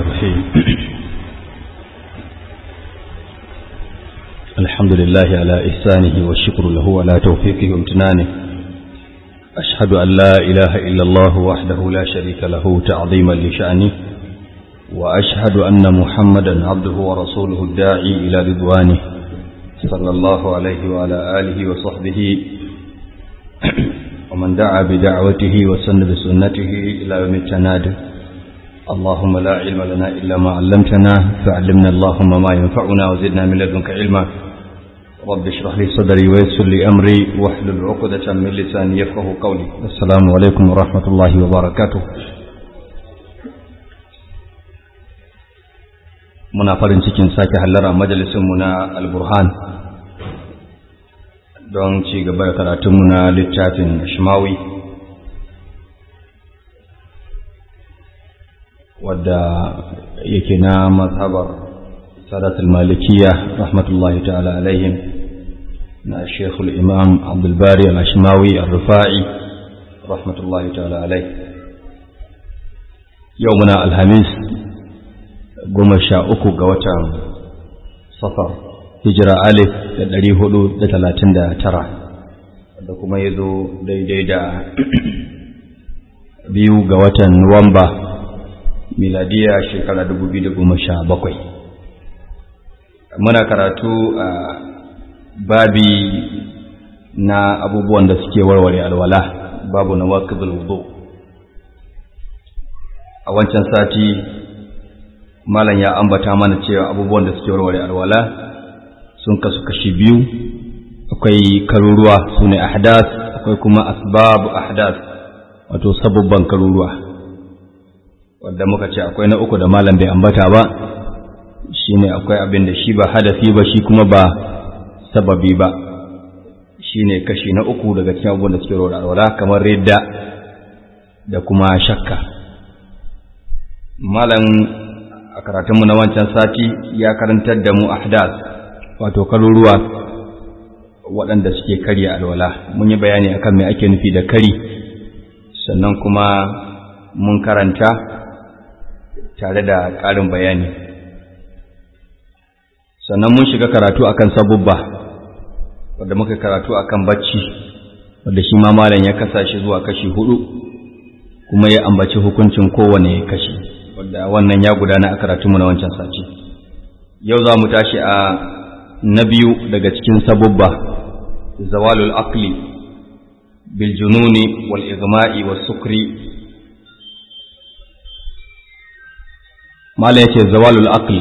الرحيم الحمد لله على إحسانه والشكر له على توفيقه وامتنانه أشهد أن لا إله إلا الله وحده لا شريك له تعظيما لشأنه وأشهد أن محمدا عبده ورسوله الداعي إلى رضوانه صلى الله عليه وعلى آله وصحبه ومن دعا بدعوته وسن بسنته إلى يوم التناد اللهم لا علم لنا إلا ما علمتنا فعلمنا اللهم ما ينفعنا وزدنا من لدنك علما رب اشرح لي صدري ويسر لي أمري واحلل عقدة من لساني يفقه قولي السلام عليكم ورحمة الله وبركاته muna farin cikin sake hallara majalisinmu na alburhan don ci gaba da karatunmu na littafin shimawi wadda yake na mazhabar sadatul malikiya rahmatullahi ta'ala alaihim na shekul imam abdulbari al-ashmawi al-rufa'i rahmatullahi ta'ala alaih yau muna alhamis goma sha uku ga watan safar hijira alif da ɗari hudu da talatin da tara da kuma ya zo daidai da biyu ga watan nuwamba miladiya shekara dubu biyu da goma sha bakwai muna karatu a babi na abubuwan da suke warware alwala babu na wakil wudu a wancan sati malam ya ambata mana cewa abubuwan da suke warware alwala sun kasu kashi biyu akwai karuruwa su ne ahdas akwai kuma asbabu ahdas wato sabubban karuruwa wadda muka ce akwai na uku da malam bai ambata ba shine akwai abin da shi ba hadafi ba shi kuma ba sababi ba shine kashi na uku daga cikin abubuwan da suke warware alwala kamar ridda da kuma shakka malam a karatunmu na wancan sati ya karantar da mu ahdas wato karuruwa waɗanda suke karya alwala mun yi bayani akan me ake nufi da kari sannan kuma mun karanta tare da ƙarin bayani sannan mun shiga karatu akan sabubba wadda muka karatu akan bacci wadda shi ma malam ya kasa shi zuwa kashi hudu kuma ya ambaci hukuncin kowane kashi wadda wannan ya gudana a karatunmu na wancan sati yau za mu tashi a na biyu daga cikin sabubba zawalul aqli bil jununi wal igma'i was sukri mala yace zawalul aqli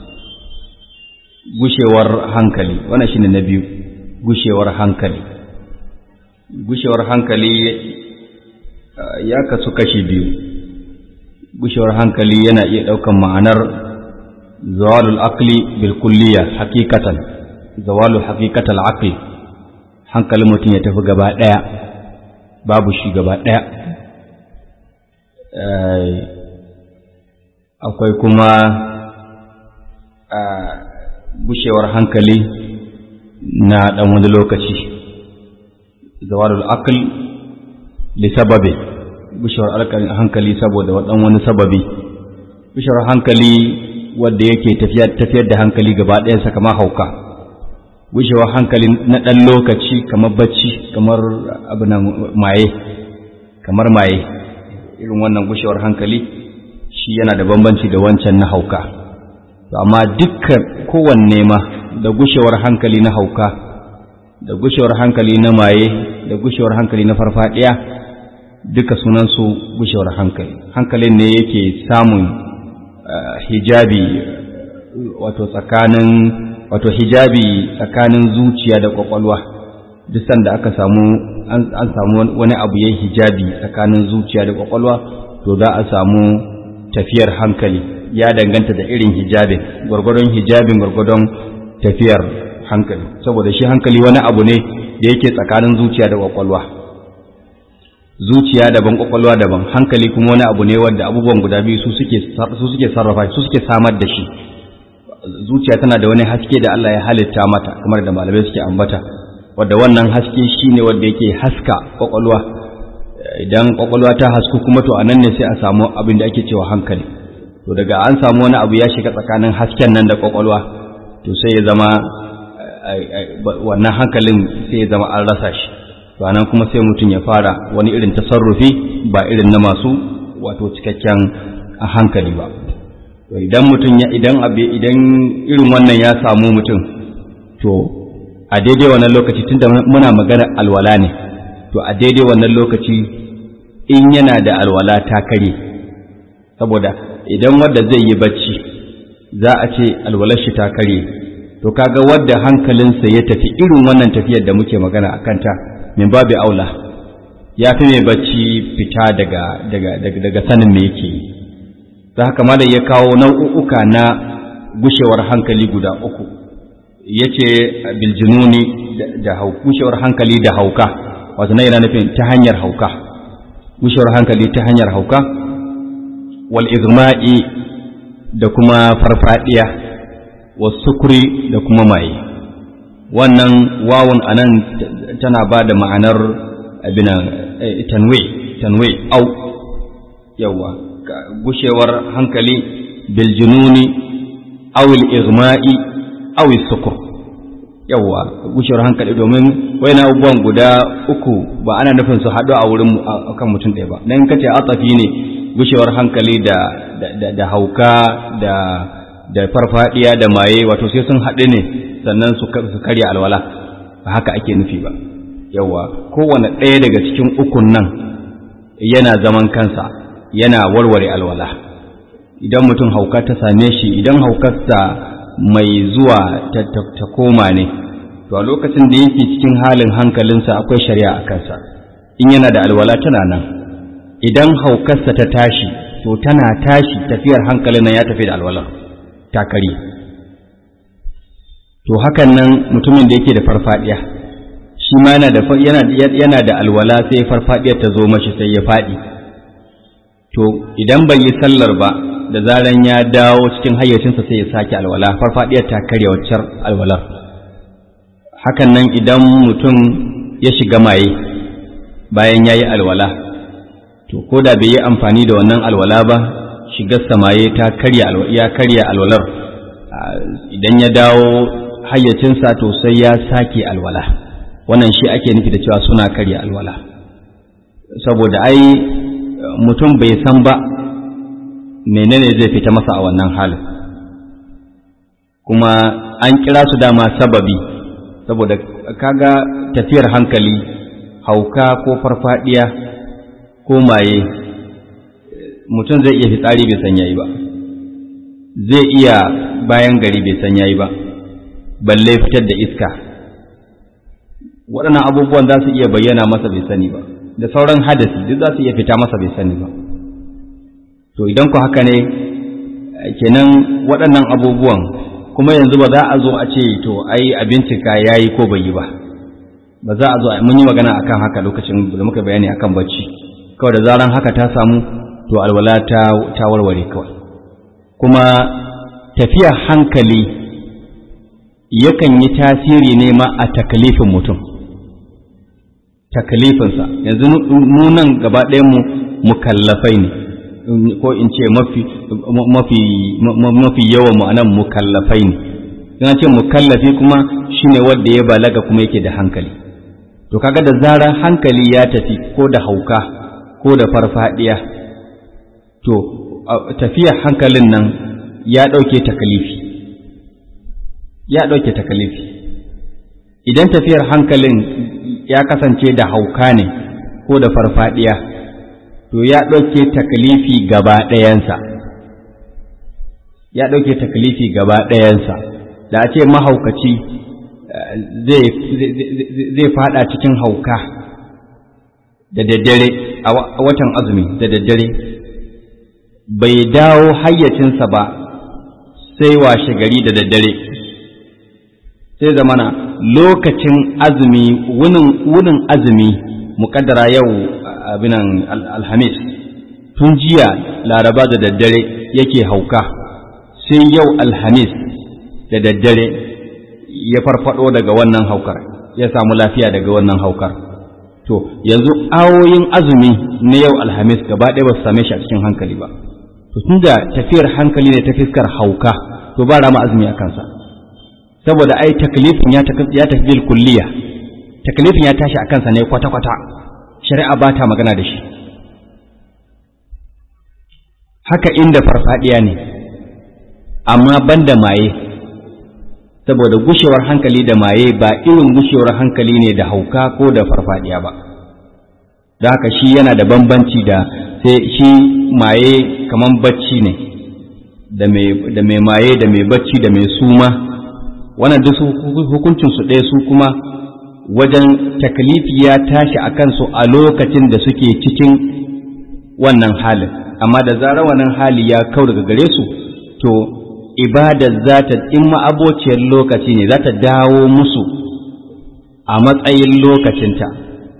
gushewar hankali wannan shine na biyu gushewar hankali gushewar hankali ya kasu kashi biyu gushewar hankali yana iya ɗaukan ma'anar zawalul aqli bil kulliya hakikatan zawalul hakikatal aqli hankalin mutum ya tafi gaba ɗaya babu shi gaba ɗaya akwai kuma gushewar hankali na ɗan wani lokaci zawalul aqli li sababi gushewar hankali saboda waɗan wani sababi gushewar hankali wadda yake tafiyar da hankali gaba ɗayansa kamar hauka gushewar hankali na ɗan lokaci kamar bacci kamar abu na maye kamar maye irin wannan gushewar hankali shi yana da bambanci da wancan na hauka amma dukkan kowanne ma da gushewar hankali na hauka da gushewar hankali na maye da gushewar hankali na farfadiya duka sunansu gushewar hankali hankalin ne yake samun hijabi wato tsakanin wato hijabi tsakanin zuciya da kwakwalwa duk sanda aka samu an samu wani abu yayin hijabi tsakanin zuciya da kwakwalwa to za a samu tafiyar hankali ya danganta da irin hijabin gwargwadon hijabin gwargwadon tafiyar hankali saboda shi hankali wani abu ne da yake tsakanin zuciya da kwakwalwa zuciya daban kwakwalwa daban hankali kuma wani abu ne wanda abubuwan guda biyu su suke su suke sarrafa su suke samar da shi zuciya tana da wani haske da Allah ya halitta mata kamar da malamai suke ambata wanda wannan haske shine wanda yake haska kwakwalwa idan kwakwalwa ta hasku kuma to anan ne sai a samu abin da ake cewa hankali to daga an samu wani abu ya shiga tsakanin hasken nan da kwakwalwa to sai ya zama wannan hankalin sai ya zama an rasa shi to anan kuma sai mutum ya fara wani irin tasarrufi ba irin na masu wato cikakken hankali ba to idan mutum ya idan abe idan irin wannan ya samu mutum to a daidai wannan lokaci tunda muna magana alwala ne to a daidai wannan lokaci in yana da alwala ta kare saboda idan wadda zai yi bacci za a ce alwalar shi ta kare to kaga wadda hankalinsa ya tafi irin wannan tafiyar da muke magana a kanta min babu aula ya fi mai bacci fita daga daga daga, daga sanin me yake yi da haka malam ya kawo nau'uka na gushewar hankali guda uku yace biljununi da gushewar hankali da hauka wato na yana nufin ta hanyar hauka gushewar hankali ta hanyar hauka wal izma'i da kuma farfadiya was sukuri da kuma maye wannan wawun anan tana ba da ma'anar abin tanwe tanwe au yawa gushewar hankali bil jununi aw al igma'i aw al sukur yawa gushewar hankali domin wayan abubuwan guda uku ba ana nufin su haɗu a wurin kan mutum ɗaya ba dan kace atsafi ne gushewar hankali da da da hauka da da farfadiya da maye wato sai sun haɗu ne sannan su karya alwala ba haka ake nufi ba yawa kowane ɗaya daga cikin ukun nan yana zaman kansa yana warware alwala idan mutum hauka ta same shi idan haukarsa mai zuwa ta koma ne to a lokacin da yake cikin halin hankalinsa akwai shari'a a kansa in yana da alwala tana nan idan haukarsa ta tashi to tana tashi tafiyar hankalin nan ya tafi da alwala ta kare to hakan nan mutumin da yake da farfadiya shi ma yana da yana da alwala sai farfadiyar ta zo mashi sai ya fadi to idan bai yi sallar ba da zaran ya dawo cikin hayyacinsa sai ya sake alwala farfadiyar ta karya waccar alwalar hakan nan idan mutum ya shiga maye bayan ya yi alwala to ko da bai yi amfani da wannan alwala ba shigar samaye ta karya ya karya alwalar idan ya dawo hayyacinsa to sai ya sake alwala wannan shi ake nufi da cewa suna karya alwala saboda ai mutum bai san ba menene zai fita masa a wannan halin kuma an kira su dama sababi saboda kaga tafiyar hankali hauka ko farfadiya ko maye mutum zai iya fitsari bai san yayi ba zai iya bayan gari bai san yayi ba balle fitar da iska waɗannan abubuwan za su iya bayyana masa bai sani ba da sauran hadasi duk za su iya fita masa bai sani ba to idan ku haka ne kenan waɗannan abubuwan kuma yanzu ba za a zo a ce to ai a bincika ya yi ko bai yi ba ba za a zo mun yi magana akan haka lokacin da muka bayani akan bacci kawai da zaran haka ta samu to alwala ta warware kawai kuma tafiya hankali yakan yi tasiri ne ma a takalifin mutum takalifinsa yanzu nunan gaba mu mukallafai ne ko in ce mafi mafi mafi yawan mu anan mukallafai ne yana ce mukallafi kuma shine wanda ya balaga kuma yake da hankali to kaga da zarar hankali ya tafi ko da hauka ko da farfadiya to tafiyar hankalin nan ya ɗauke takalifi ya ɗauke takalifi idan tafiyar hankalin ya kasance da hauka ne ko da farfadiya to ya ɗauke takalifi gaba ɗayansa ya ɗauke takalifi gaba ɗayansa da a ce mahaukaci zai fada cikin hauka da daddare a watan azumi da daddare bai dawo hayyacinsa ba sai washe gari da daddare sai zamana lokacin azumi wunin azumi muƙaddara yau abinan alhamis tun jiya laraba da daddare yake hauka sai yau alhamis da daddare ya farfado daga wannan haukar ya samu lafiya daga wannan haukar to yanzu awoyin azumi na yau alhamis gaba ɗaya ba su same shi a cikin hankali ba to to tunda tafiyar hankali ne ta fiskar hauka to ba rama azumi a kansa saboda ai taklifin ya ya tafi bil kulliya taklifin ya tashi a kansa ne kwata kwata shari'a ba ta magana da shi haka inda farfadiya ne amma banda maye saboda gushewar hankali da maye ba irin gushewar hankali ne da hauka ko da farfadiya ba da haka shi yana da bambanci da sai shi maye kaman bacci ne da mai maye da mai bacci da mai suma wannan duk hukuncin su ɗaya su kuma wajen taklifi ya tashi a kansu a lokacin da suke cikin wannan halin amma da zarar wannan hali ya kau daga gare su to ibadar za ta in ma'abociyar lokaci ne za ta dawo musu a matsayin lokacinta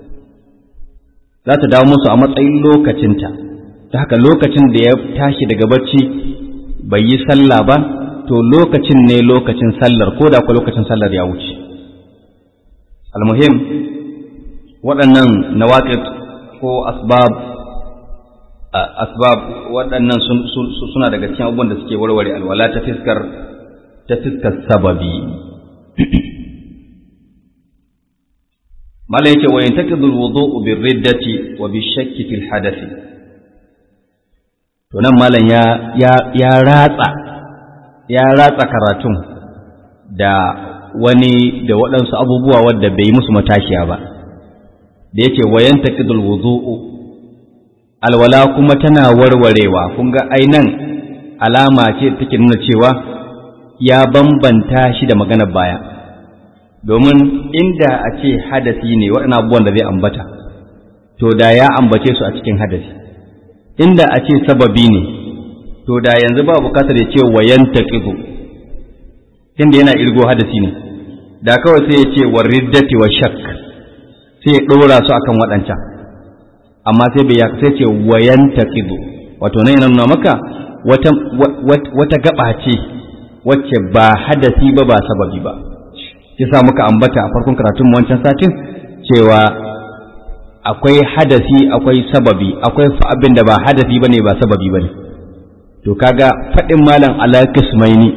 za ta dawo musu a matsayin lokacinta ta haka lokacin da ya tashi daga barci bai yi sallah ba to lokacin ne lokacin sallar ko da kuwa lokacin sallar ya wuce almuhim waɗannan nawaƙit ko asbab asbab waɗannan suna daga cikin abubuwan da suke warware alwala ta fiskar ta fiskar sababi mala yake wa yantakidul wudu'u bir riddati wa bi shakki fil hadathi to nan malam ya ya ya ratsa ya ratsa karatun da wani da waɗansu abubuwa wadda bai musu matashiya ba da yake wa yantakidul wudu'u alwala kuma tana warwarewa kun ga ainan alama ce take nuna cewa ya bambanta shi da maganar baya domin inda a ce hadasi ne waɗannan abubuwan da zai ambata to da ya ambace su a cikin hadasi inda a ce sababi ne to da yanzu ba bukatar ya ce wayan taqidu inda yana irgo hadasi ne da kawai sai ya ce wariddati wa shak sai ya ɗora su akan waɗancan amma sai bai sai ce wayan taqidu wato nan yana nuna maka wata wata gaba ce wacce ba hadasi ba ba sababi ba sa muka ambata a farkon karatun wancan satin cewa akwai hadasi akwai sababi akwai abin da ba hadasi bane ba sababi bane to kaga faɗin malam ala kismaini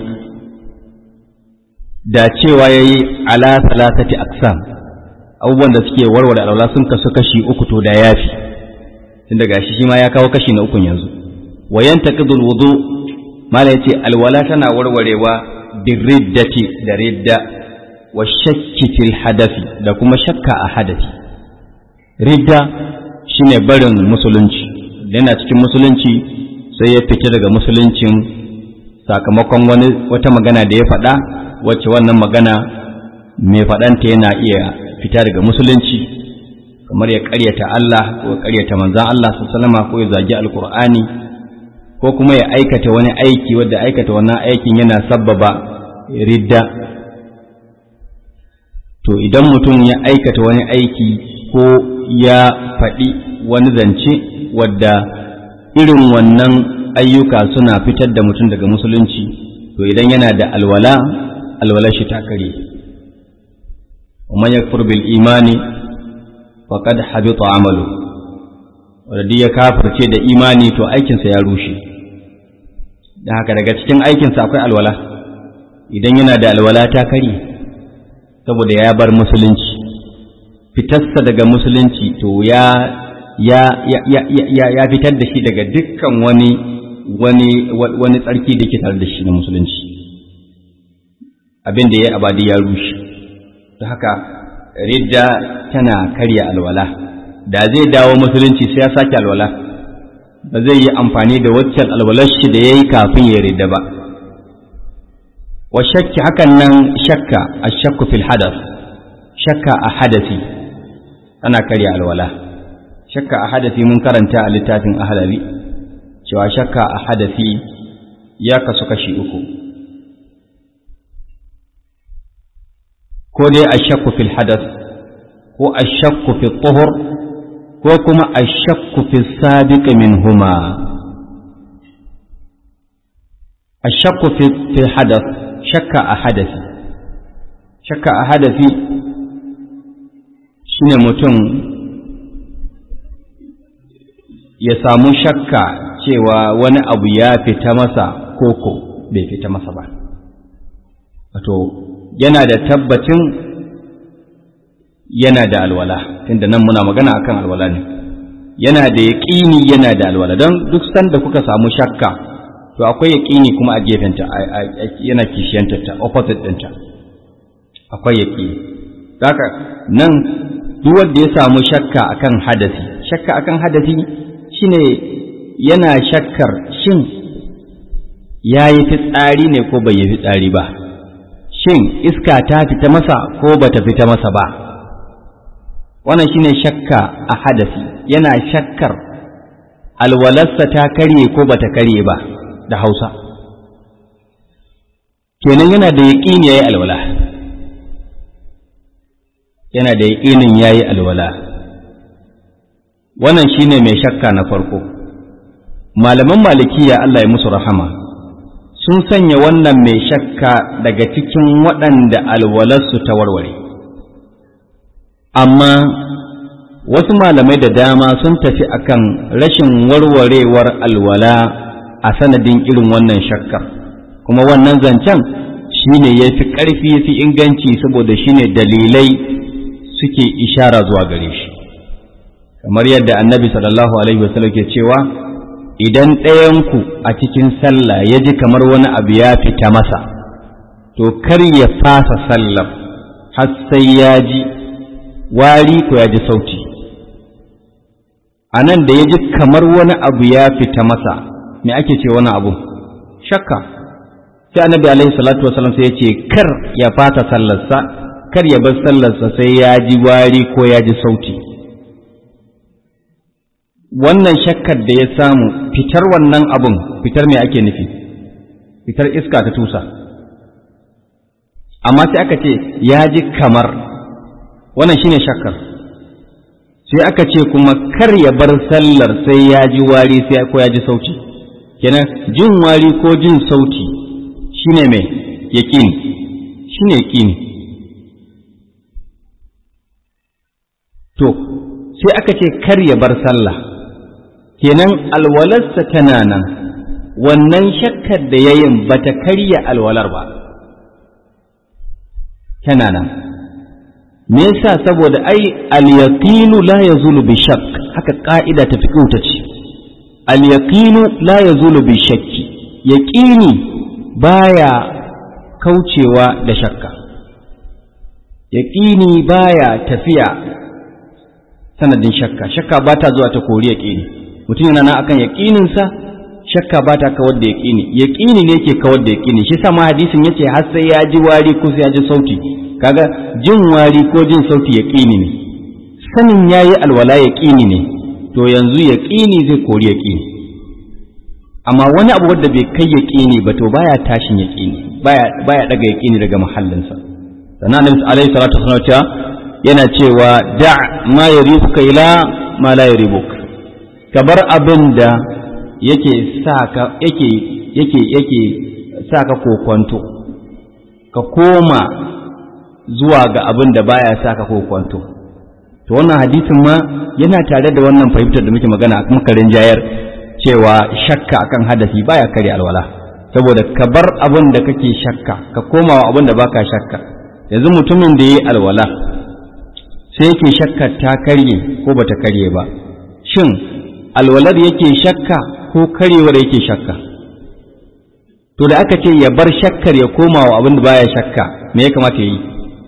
da cewa yayi ala salasati aqsam abubuwan da suke warware alwala sun kasu kashi uku to da yafi tunda gashi shi ma ya kawo kashi na ukun yanzu wa yantaqidul wudu mala yace alwala tana warwarewa birriddati da ridda wa shakki fil hadafi da kuma shakka a hadafi ridda shine barin musulunci yana cikin musulunci sai ya fita daga musuluncin sakamakon wani wata magana da ya faɗa wacce wannan magana mai faɗanta yana iya fita daga musulunci kamar ya ƙaryata Allah ko ya ƙaryata manzan Allah sallama ko ya zagi alkur'ani ko kuma ya aikata wani aiki wadda aikata wannan aikin yana sabbaba ridda to idan mutum ya aikata wani aiki ko ya faɗi wani zance wadda irin wannan ayyuka suna fitar da mutum daga musulunci to idan yana da alwala alwala shi ta kare ومن يكفر بالإيمان فقد حبط عمله wanda ya kafirce da imani to aikinsa ya rushe da haka daga cikin aikinsa akwai alwala idan yana da alwala ta kare saboda ya bar musulunci fitarsa daga musulunci to ya ya ya ya ya fitar da shi daga dukkan wani wani wani tsarki da ke tare da shi na musulunci abin da ya abadi ya rushe ta haka ridda tana karya alwala da zai dawo musulunci sai ya sake alwala ba zai yi amfani da waccan alwalar shi da ya yi kafin ya ridda ba wa shakki hakan nan shakka a shakku fil hadas shakka a hadasi tana karya alwala shakka a hadasi mun karanta a littafin ahalari cewa shakka a hadasi ya kasu kashi uku ko dai ashakku fil hadas ko ashakku fil tuhur ko kuma ashakku fil sabiq minhuma ashakku fil hadas shakka a hadasi shakka a hadasi shine mutum ya samu shakka cewa wani abu ya fita masa koko bai fita masa ba wato yana da tabbacin yana da alwala tunda nan muna magana akan alwala ne yana da yaƙini yana da alwala don duk sanda kuka samu shakka to akwai yaƙini kuma a gefenta yana kishiyantarta opposite ɗinta akwai yaƙini haka nan duk wanda ya samu shakka akan hadasi shakka akan hadasi shine yana shakkar shin ya yi fitsari ne ko bai yi fitsari ba shin iska ta fita masa ko bata fita masa ba wannan shine shakka a hadasi yana shakkar alwalarsa ta karye ko bata karye ba da hausa kenan yana da yaƙini ya yi alwala yana da yaƙinin ya yi alwala wannan shine mai shakka na farko malaman malikiya Allah ya musu rahama sun sanya wannan mai shakka daga cikin waɗanda alwalarsu ta warware amma wasu malamai da dama sun tafi akan rashin warwarewar alwala a sanadin irin wannan shakkar kuma wannan zancen shine ya fi ƙarfi fi inganci saboda shine dalilai suke ishara zuwa gare shi kamar yadda annabi sallallahu alaihi wasallam ke cewa idan ɗayanku a cikin sallah ya ji kamar wani abu ya fita masa to kar ya fasa sallar har sai ya ji wari ko ya ji sauti a nan da ya ji kamar wani abu ya fita masa me ake ce wani abu shakka sai annabi alaihi salatu wasallam sai ya ce kar ya fata sallarsa kar ya bar sallarsa sai ya ji wari ko ya ji sauti wannan shakkar da ya samu fitar wannan abun fitar me ake nufi fitar iska ta tusa amma sai aka ce ya ji kamar wannan shine shakkar sai aka ce kuma kar ya bar sallar sai ya ji wari sai ko ya ji sauti kenan jin wari ko jin sauti shine mai yaƙini shine yaƙini to sai aka ce kar ya bar sallah kenan alwalarsa tana nan wannan shakkar da yayin bata karya alwalar ba tana nan me yasa saboda ai al-yaqinu la yazulu bi shakk haka ka'ida ta fiqh ta ce al-yaqinu la yazulu bi shakki yaqini baya kaucewa da shakka yaqini baya tafiya sanadin shakka shakka ba ta zuwa ta kori yaqini mutum yana nan akan yaqininsa shakka ba ta kawar da yaqini yaqini ne yake kawar da yaqini shi sa ma hadisin yace har sai ya ji wari ko sai ya ji sauti kaga jin wari ko jin sauti yaƙini ne sanin yayi alwala yaƙini ne to yanzu yaƙini zai kori yaƙini amma wani abu wanda bai kai yaƙini ba to baya tashin yaƙini baya baya daga yaƙini daga mahallinsa sannan annabi alaihi salatu wasallam yana cewa da ma yaribuka ila ma la yaribuka ka bar abin da yake sa ka yake yake yake sa ka kokwanto ka koma zuwa ga abin da baya sa ka kwanto to wannan hadisin ma yana tare da wannan fahimtar da muke magana a makarin jayar cewa shakka akan hadasi baya kare alwala saboda ka bar abin da kake shakka ka koma wa abin da baka shakka yanzu mutumin da yayi alwala sai yake shakka ta karye ko bata karye ba shin alwalar yake shakka ko karyewar yake shakka to da aka ce ya bar shakkar ya koma wa abin da baya shakka me ya kamata ya yi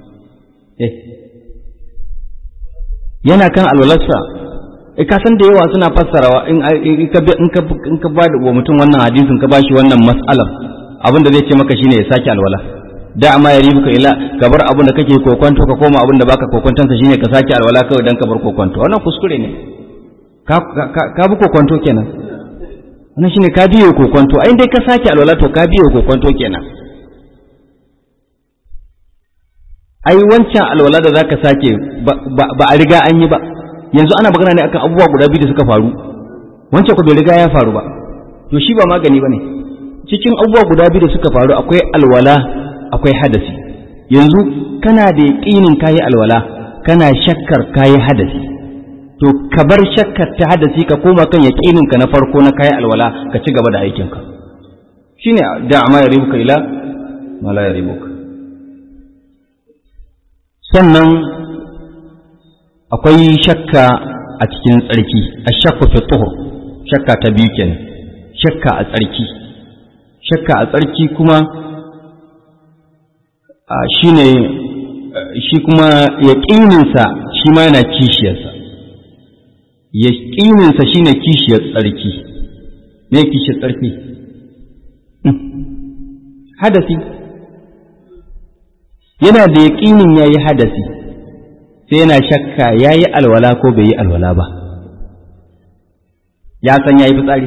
yana kan alwalarsa e ka san da yawa suna fassarawa in ka ba wa mutum wannan hadisin ka bashi wannan mas'alar abin da zai ce maka shine ya sake alwala da amma ya ribuka ila ka bar abin da kake kokonto ka koma abin da baka kokontonsa shine ka sake alwala kawai dan ka bar kokonto wannan kuskure ne ka bi kokonto kenan wannan shine ka biyo kokonto ai dai ka sake alwala to ka biyo kokonto kenan ai wancan alwala da zaka sake ba a riga an yi ba yanzu ana magana ne akan abubuwa guda biyu da suka faru wancan ku bai riga ya faru ba to shi ba magani bane cikin abubuwa guda biyu da suka faru akwai alwala akwai hadasi yanzu kana da yaqinin kayi alwala kana shakkar kayi hadasi to ka bar shakkar ta hadasi ka koma kan yaƙininka na farko na kayi alwala ka ci gaba da aikinka shine da ma ya ribuka ila ma la ya ribuka sannan akwai shakka a cikin tsarki ashakku fi tuhur shakka ta biyu kenan shakka a tsarki shakka a tsarki kuma shine shi kuma yaƙininsa shi ma yana kishiyarsa yaƙininsa shi ne kishiyar tsarki me kishiyar tsarki hadasi yana da yaƙinin ya yi hadasi sai yana shakka ya yi alwala ko bai yi alwala ba ya san ya yi fitsari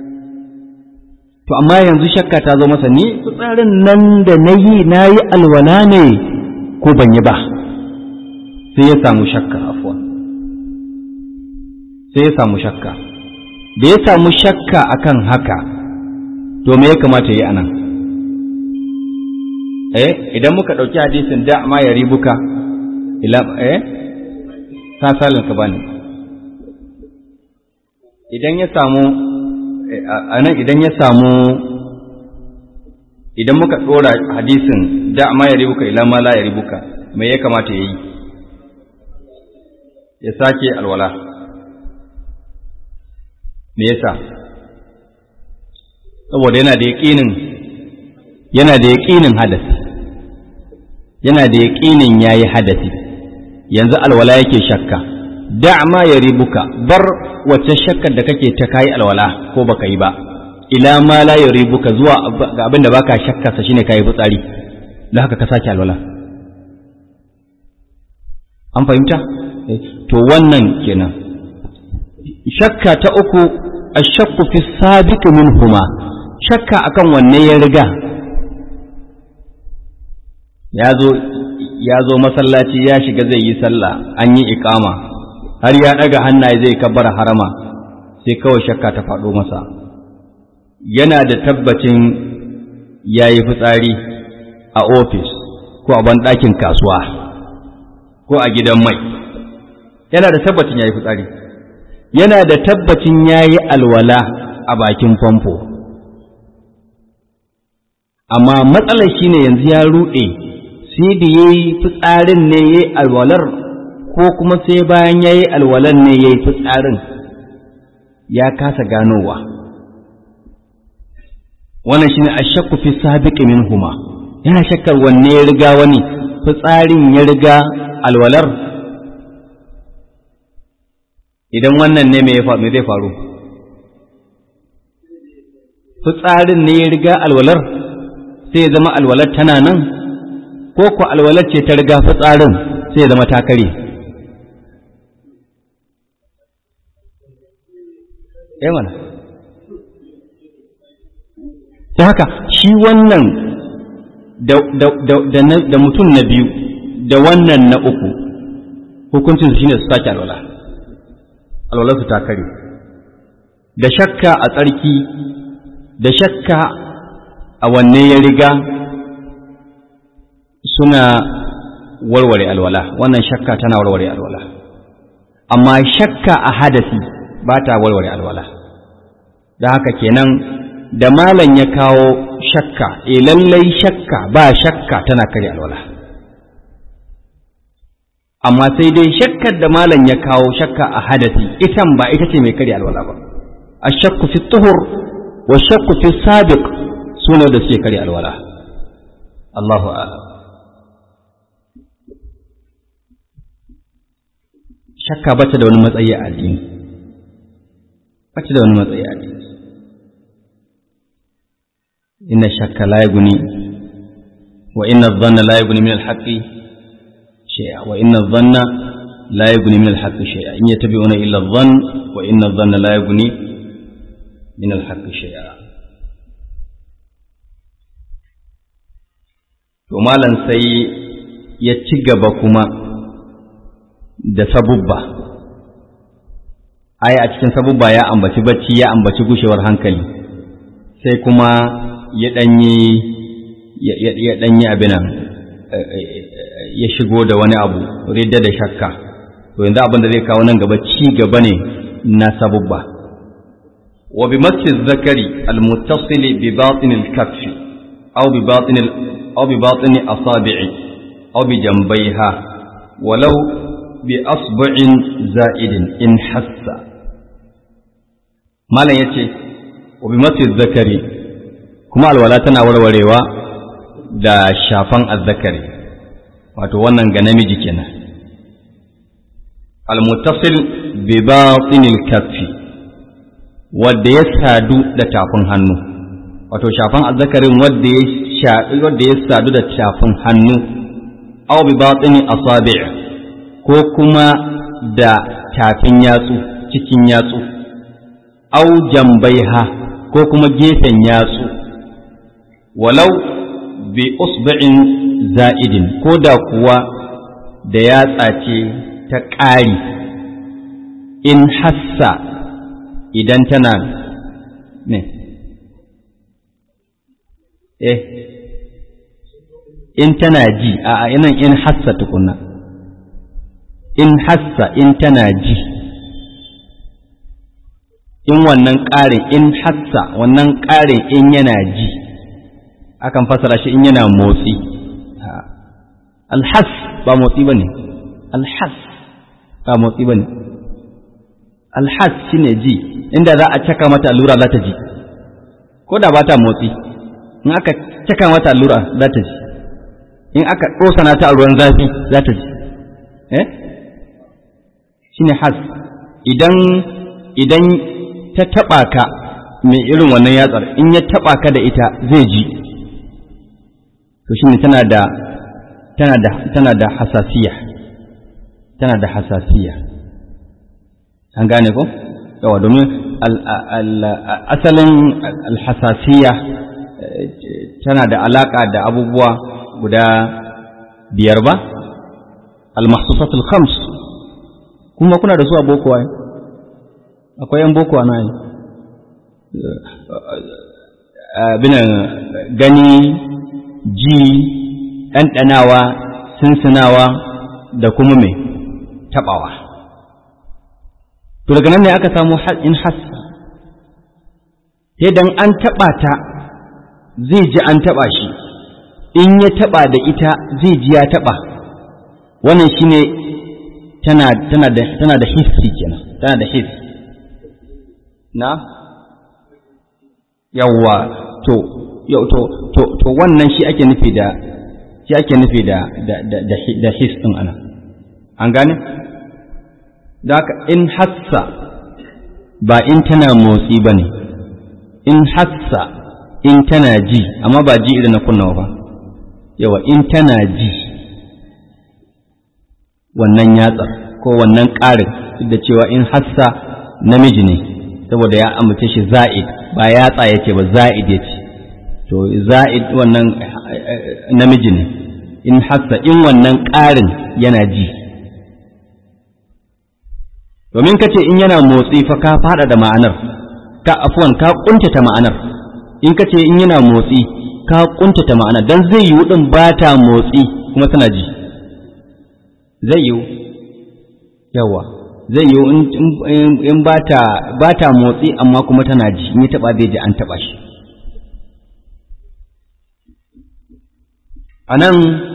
to amma yanzu shakka ta zo masa ni fitsarin nan da na yi na yi alwala ne ko ban yi ba sai ya samu shakka afuwa sai ya samu shakka da ya samu shakka akan haka to me ya kamata yi anan eh idan muka ɗauki hadisin da ma ya ribuka ila eh ta salin ka bani idan ya samu anan idan ya samu idan muka ɗora hadisin da ma ya ribuka ila ma la ya ribuka me ya kamata ya yi ya sake alwala me yasa saboda yana da yaƙinin yana da yaƙinin hadasi yana da yaƙinin yayi hadasi yanzu alwala yake shakka da ma ya ribuka bar wacce shakkar da kake ta kayi alwala ko baka yi ba ila ma la ya ribuka zuwa ga abin da baka shakka sa shine kayi fitsari don haka ka sake alwala an fahimta to wannan kenan shakka ta uku ashakku fi sabiq minhuma shakka akan wanne ya riga ya zo ya zo masallaci ya shiga zai yi sallah an yi iqama har ya daga hannaye zai kabbara harama sai kawai shakka ta faɗo masa yana da tabbacin ya yi fitsari a ofis ko a banɗakin kasuwa ko a gidan mai yana da tabbacin ya yi fitsari yana da tabbacin ya yi alwala a bakin famfo amma matsalar shi ne yanzu ya ruɗe sai da ya yi fitsarin ne ya yi alwalar ko kuma sai bayan ya yi alwalar ne ya yi fitsarin ya kasa ganowa wannan shi ne a shakku fi sabiƙi min huma yana shakkar wanne ya riga wani fitsarin ya riga alwalar idan wannan ne me zai faru fitsarin ne ya riga alwalar sai ya zama alwalar tana nan ko ku alwalar ce ta riga fitsarin sai ya zama ta kare eh mana ta haka shi wannan da mutum na biyu da wannan na uku hukuncin shi ne su sake alwala alwalarsu ta kare da shakka a tsarki da shakka a wanne ya riga suna warware alwala wannan shakka tana warware alwala amma shakka a hadasi ba ta warware alwala da haka kenan da malam ya kawo shakka e lallai shakka ba shakka tana kare alwala amma sai dai shakkar da malam ya kawo shakka a hadasi itan ba ita ce mai kare alwala ba a shakku fi tuhur wa shakku fi sabiq suna da suke kare alwala Allahu a'lam shakka bata da wani matsayi a addini bata da wani matsayi a addini inna shakka la yaguni wa inna dhanna la yaguni min al-haqqi shay'a wa inna dhanna la yaguni min al-haqqi shay'a in yattabi'una illa adh-dhann wa inna dhanna la yaguni min al-haqqi shay'a to malan sai ya ci gaba kuma da sabubba ai a cikin sabubba ya ambaci bacci ya ambaci gushewar hankali sai kuma ya ɗanyi ya ɗanyi abinan ya shigo da wani abu ridda da shakka to yanzu abin da zai kawo nan gaba ci gaba ne na sabubba wa bi masjid zakari almuttasili bi batin al-kaffi aw bi batin aw bi batin asabi'i aw bi jambayha walau bi asbu'in za'idin in hassa malam yace wa bi masjid zakari kuma alwala tana warwarewa da shafan azzakari wato wannan ga namiji kenan almuttasil bi batinil kaffi wanda ya sadu da tafin hannu wato shafan azzakarin wanda ya shaɗu wanda ya sadu da tafin hannu aw bi batini asabi' ko kuma da tafin yatsu cikin yatsu aw jambaiha ko kuma gefen yatsu walau bi usbu'in za'idin ko da kuwa da yatsa ce ta ƙari in hassa idan tana ne eh in tana ji a yanan in hassa tukunna in hassa in tana ji in wannan ƙarin in hassa wannan ƙarin in yana ji akan fasara shi in yana motsi alhas ba motsi ba ne alhas ba motsi ba ne alhas shi ne ji inda za a caka mata allura za ta ji ko da ba ta motsi in aka caka mata allura za ta ji in aka ɗosana ta a ruwan zafi za ta ji eh shi ne has idan idan ta taɓa ka mai irin wannan yatsar in ya taɓa ka da ita zai ji to shine tana da tana da tana da hasasiya tana da hasasiya an gane ko yawa domin asalin alhasasiya tana da alaka da abubuwa guda biyar ba almahsusatul khams kuma kuna da su a boko ai akwai yan boko ana yi binan gani ji ɗanɗanawa sinsinawa da kuma mai taɓawa to daga nan ne aka samu in hassa dan an taɓa ta zai ji an taɓa shi in ya taɓa da ita zai ji ya taɓa wannan shine tana tana da tana da hissi kenan tana da hissi na yawwa to yau to to to wannan shi ake nufi da shi ake nufi da da da da his din ana an gane da haka in hassa ba in tana motsi ba ne in hassa in tana ji amma ba ji idan na kunna ba yawa in tana ji wannan yatsar ko wannan ƙarin duk da cewa in hassa namiji ne saboda ya amince shi za'id ba yatsa yake ba za'id yace to za'id wannan namiji ne in hassa in wannan ƙarin yana ji domin ka ce in yana motsi fa ka fada da ma'anar ka afuwan ka kuntata ma'anar in ka ce in yana motsi ka kuntata ma'anar dan zai yiwu din ba ta motsi kuma tana ji zai yiwu yawa zai yiwu in ba ta motsi amma kuma tana ji in ya taba zai ji an taba shi a nan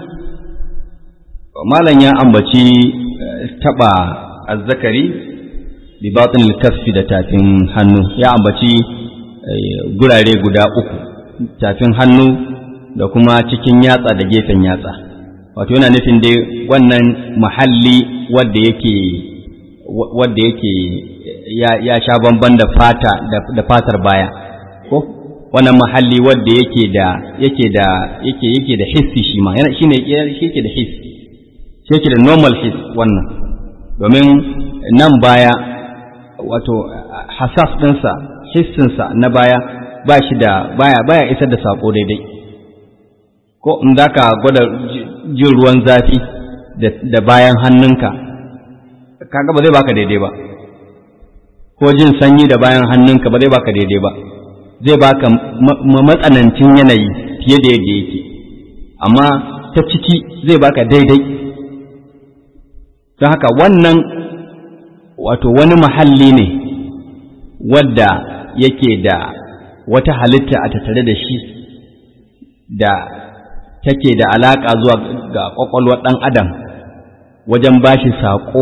malam ya ambaci taba azzakari bi batin kasfi da tafin hannu ya ambaci gurare guda uku tafin hannu da kuma cikin yatsa da gefen yatsa wato yana nufin dai wannan mahalli wadda yake wadda yake ya sha bamban da fata da fatar baya ko wannan mahalli wadda yake da yake da yake yake da hissi shi ma yana shine yake da hissi yake da normal hiss wannan domin nan baya wato hasas ɗinsa hissinsa na baya ba shi da baya baya isar da sako daidai ko in za ka gwada jin ruwan zafi da bayan hannunka kaga ba zai baka daidai ba ko jin sanyi da bayan hannunka ba zai baka daidai ba zai baka matsanancin yanayi fiye da yadda yake amma ta ciki zai baka daidai don haka wannan wato wani mahalli ne wadda yake da wata halitta a tattare da shi da take da alaƙa zuwa ga ƙwaƙwalwar ɗan adam wajen ba shi saƙo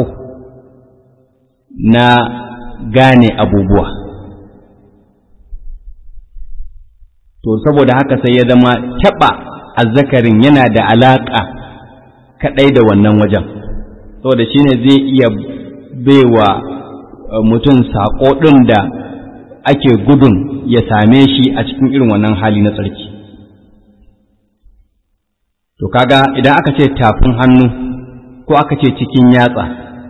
na gane abubuwa to saboda haka sai ya zama taɓa azzakarin yana da alaƙa kaɗai da wannan wajen saboda shi ne zai iya baiwa mutum saƙo ɗin da ake gudun ya same shi a cikin irin wannan hali na tsarki to kaga idan aka ce tafin hannu ko aka ce cikin yatsa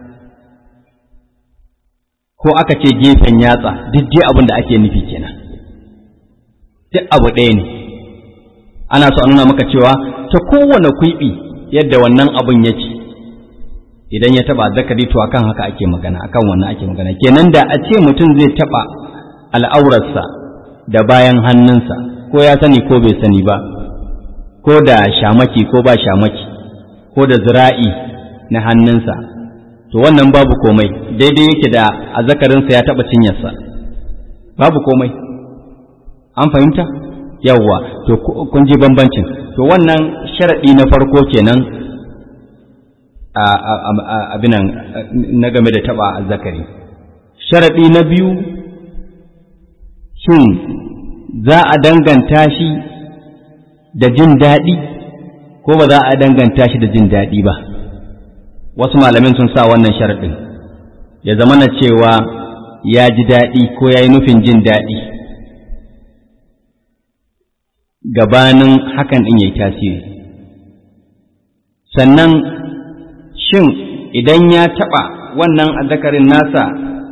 ko aka ce gefen yatsa duk dai abin da ake nufi kenan duk abu ɗaya ne ana so a nuna maka cewa ta kowane kwiɓi yadda wannan abun yake idan ya taba zakari to akan haka ake magana akan wannan ake magana kenan da a ce mutum zai taba al'aurarsa da bayan hannunsa ko ya sani ko bai sani ba ko da shamaki ko ba shamaki ko da zira'i na hannunsa to wannan babu komai daidai yake da azzakarinsa ya taba cinyarsa babu komai an fahimta yawwa to kun ji bambancin to wannan sharaɗi na farko kenan abinan na game da taba azzakari sharaɗi na biyu shin za a danganta shi da jin daɗi ko ba za a danganta shi da jin daɗi ba wasu malamin sun sa wannan sharaɗin ya zama na cewa ya ji daɗi ko ya yi nufin jin daɗi gabanin hakan ɗin ya yi tasiri sannan shin idan ya taɓa wannan azzakarin nasa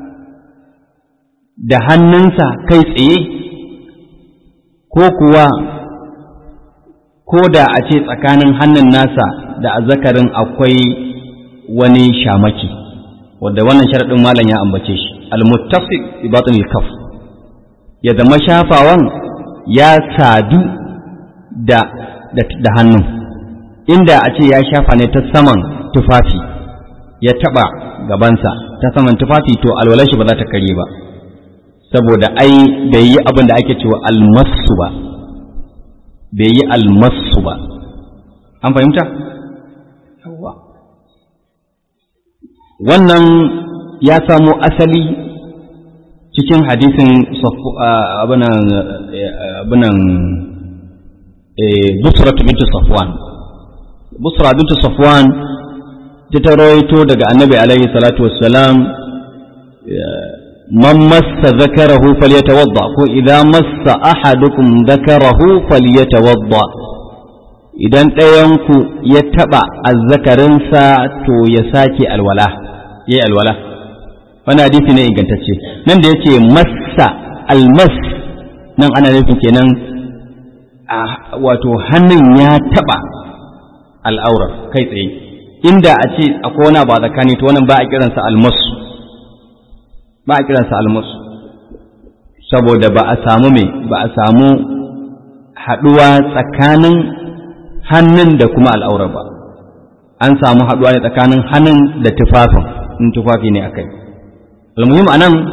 da hannunsa kai tsaye ko kuwa ko da a ce tsakanin hannun nasa da azzakarin akwai wani shamaki wadda wannan sharaɗin malam ya ambace shi al-muttafiq bi batin kaf ya zama shafawan ya sadu da da hannun inda a ce ya shafa ne ta saman tufafi ya taba gabansa ta saman tufafi to alwalar shi ba za ta kare ba saboda ai bai yi abin da ake cewa almasu ba bai yi almasu ba an fahimta wannan ya samo asali cikin hadisin abinan busra bintu safwan busra bintu safwan ta rawaito daga annabi alaihi salatu wassalam man massa zakarahu falyatawadda ko idan massa ahadukum zakarahu falyatawadda idan ɗayanku ya taɓa azzakarinsa to ya sake alwala ya yi alwala wani hadisi ne ingantacce nan da yake massa almas nan ana nufin kenan wato hannun ya taɓa al'aurar kai tsaye inda a ce akwai wani ba tsakani to wannan ba a kiransa almasu ba a kiransa almasu saboda ba a samu me ba a samu haɗuwa tsakanin hannun da kuma al'aurar ba an samu haɗuwa ne tsakanin hannun da tufafin in tufafi ne akai almuhim a nan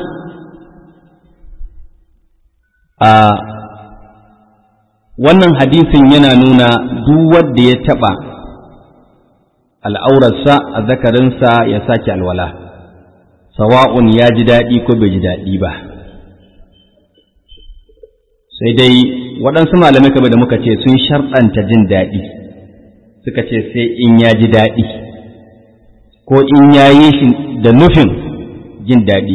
a wannan hadisin yana nuna duk wanda ya taɓa al'aurarsa a zakarinsa ya sake alwala sawa'un ya ji daɗi ko bai ji daɗi ba sai dai waɗansu malamai kamar da muka ce sun sharɗanta jin daɗi suka ce sai in ya ji daɗi ko in ya yi shi da nufin jin daɗi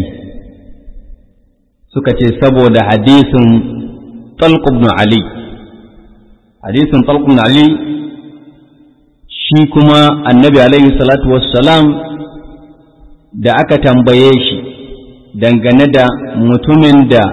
suka ce saboda hadisin talq ibn ali hadisin talq ibn ali shi kuma annabi alaihi salatu wassalam da aka tambaye shi dangane da mutumin da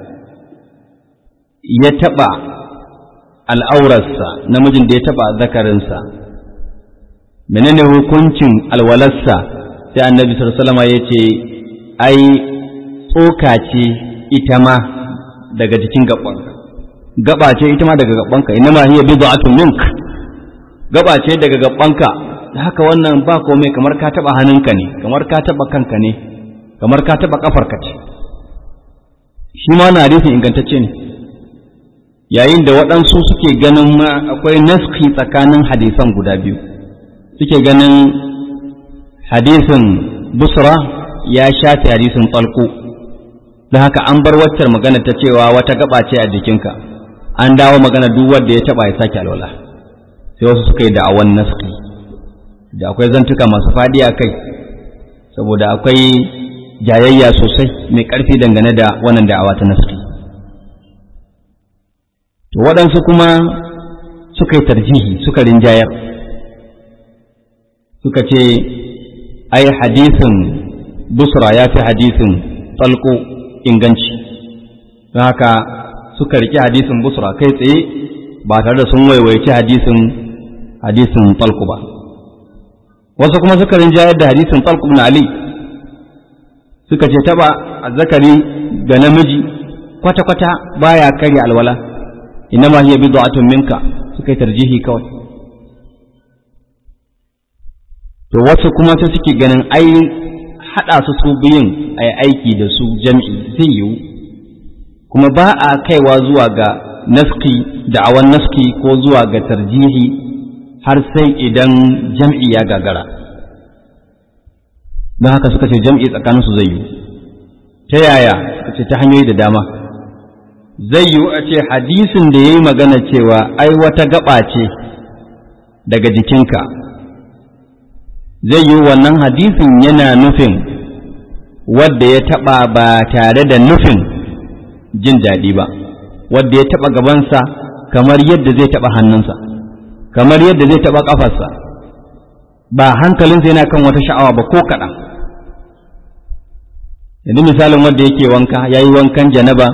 ya taɓa al'aurarsa namijin da ya taɓa zakarinsa menene hukuncin alwalarsa sai annabi sallama ya ce ai tsoka ce ita ma daga jikin gabanka gaba ce ita ma daga gabanka ina ma hiya bid'atun mink gaba ce daga gabanka haka wannan ba komai kamar ka taba hannunka ne kamar ka taba kanka ne kamar ka taba kafarka ce shi ma na hadisin ingantacce ne yayin da waɗansu suke ganin ma akwai naski tsakanin hadisan guda biyu suke ganin hadisin busra ya shafe hadisin tsalko don haka an bar waccar magana ta cewa wata gaba ce a jikinka an dawo magana duk wanda ya taba ya sake alwala sai wasu suka yi da'awan naski da akwai zantuka masu faɗi a kai saboda akwai jayayya sosai mai ƙarfi dangane da wannan da'awa ta naski to waɗansu kuma suka yi tarjihi suka rinjayar suka ce ai hadisin busra ya fi hadisin tsalko inganci don haka suka riƙe hadisin busra kai tsaye ba tare da sun waiwaici hadisin hadisin tsalko ba wasu kuma suka rinjayar da hadisin tsalko na ali suka ce taba azzakari ga namiji kwata-kwata baya karya alwala inama hiya bid'atun minka suka yi tarjihi kawai to wasu kuma sai suke ganin ai hada su su biyun ai aiki da su jam'i zai yiwu kuma ba a kaiwa zuwa ga naski da'awan naski ko zuwa ga tarjihi har sai idan jam'i ya gagara don haka suka ce jam'i tsakaninsu zai yiwu ta yaya suka ce ta hanyoyi da dama zai yiwu a ce hadisin da ya yi magana cewa ai wata gaba ce daga jikinka zai yiwu wannan hadisin yana nufin wadda ya taɓa ba tare da nufin jin daɗi ba wadda ya taɓa gabansa kamar yadda zai taɓa hannunsa kamar yadda zai taɓa ƙafarsa ba hankalinsa yana kan wata sha'awa ba ko kaɗan yanzu misalin wanda yake wanka ya yi wankan janaba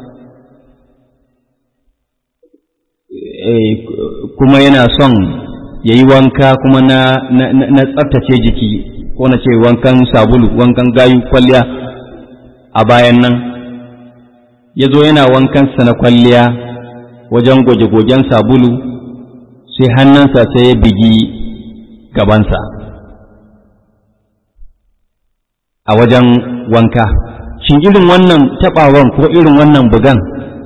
kuma yana son ya yi wanka kuma na tsaftace jiki ko na ce wankan sabulu wankan gayu kwalliya a bayan nan ya zo yana wankansa na kwalliya wajen goge-gogen sabulu sai hannunsa sai ya bigi gabansa a wajen wanka shin irin wannan taɓawan ko irin wannan bugan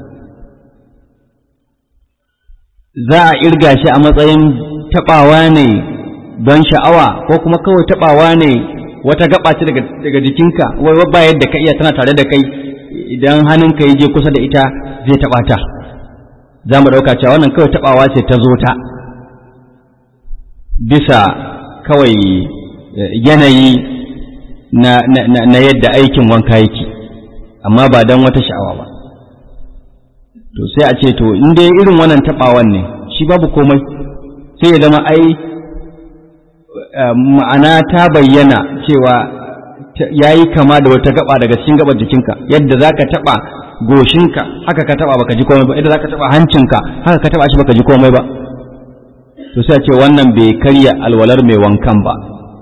za a irga shi a matsayin taɓawa ne don sha'awa ko kuma kawai taɓawa ne wata gaba ce daga jikinka wai ba yadda ka iya tana tare da kai idan hannunka ya je kusa da ita zai taɓa ta za mu ɗauka cewa wannan kawai taɓawa ce ta zo ta bisa kawai yanayi na, na, na, na yadda aikin wanka yake amma ba don wata sha'awa ba to sai a ce to in dai irin wannan taɓawan ne shi babu komai sai ya zama ai ma'ana ta bayyana cewa ya yi kama da wata gaba daga cikin gabar jikinka yadda za ka taɓa goshinka haka ka taɓa baka ji komai ba yadda za ka taɓa hancinka haka ka taɓa shi baka ji komai ba to sai a ce wannan bai karya alwalar mai wankan ba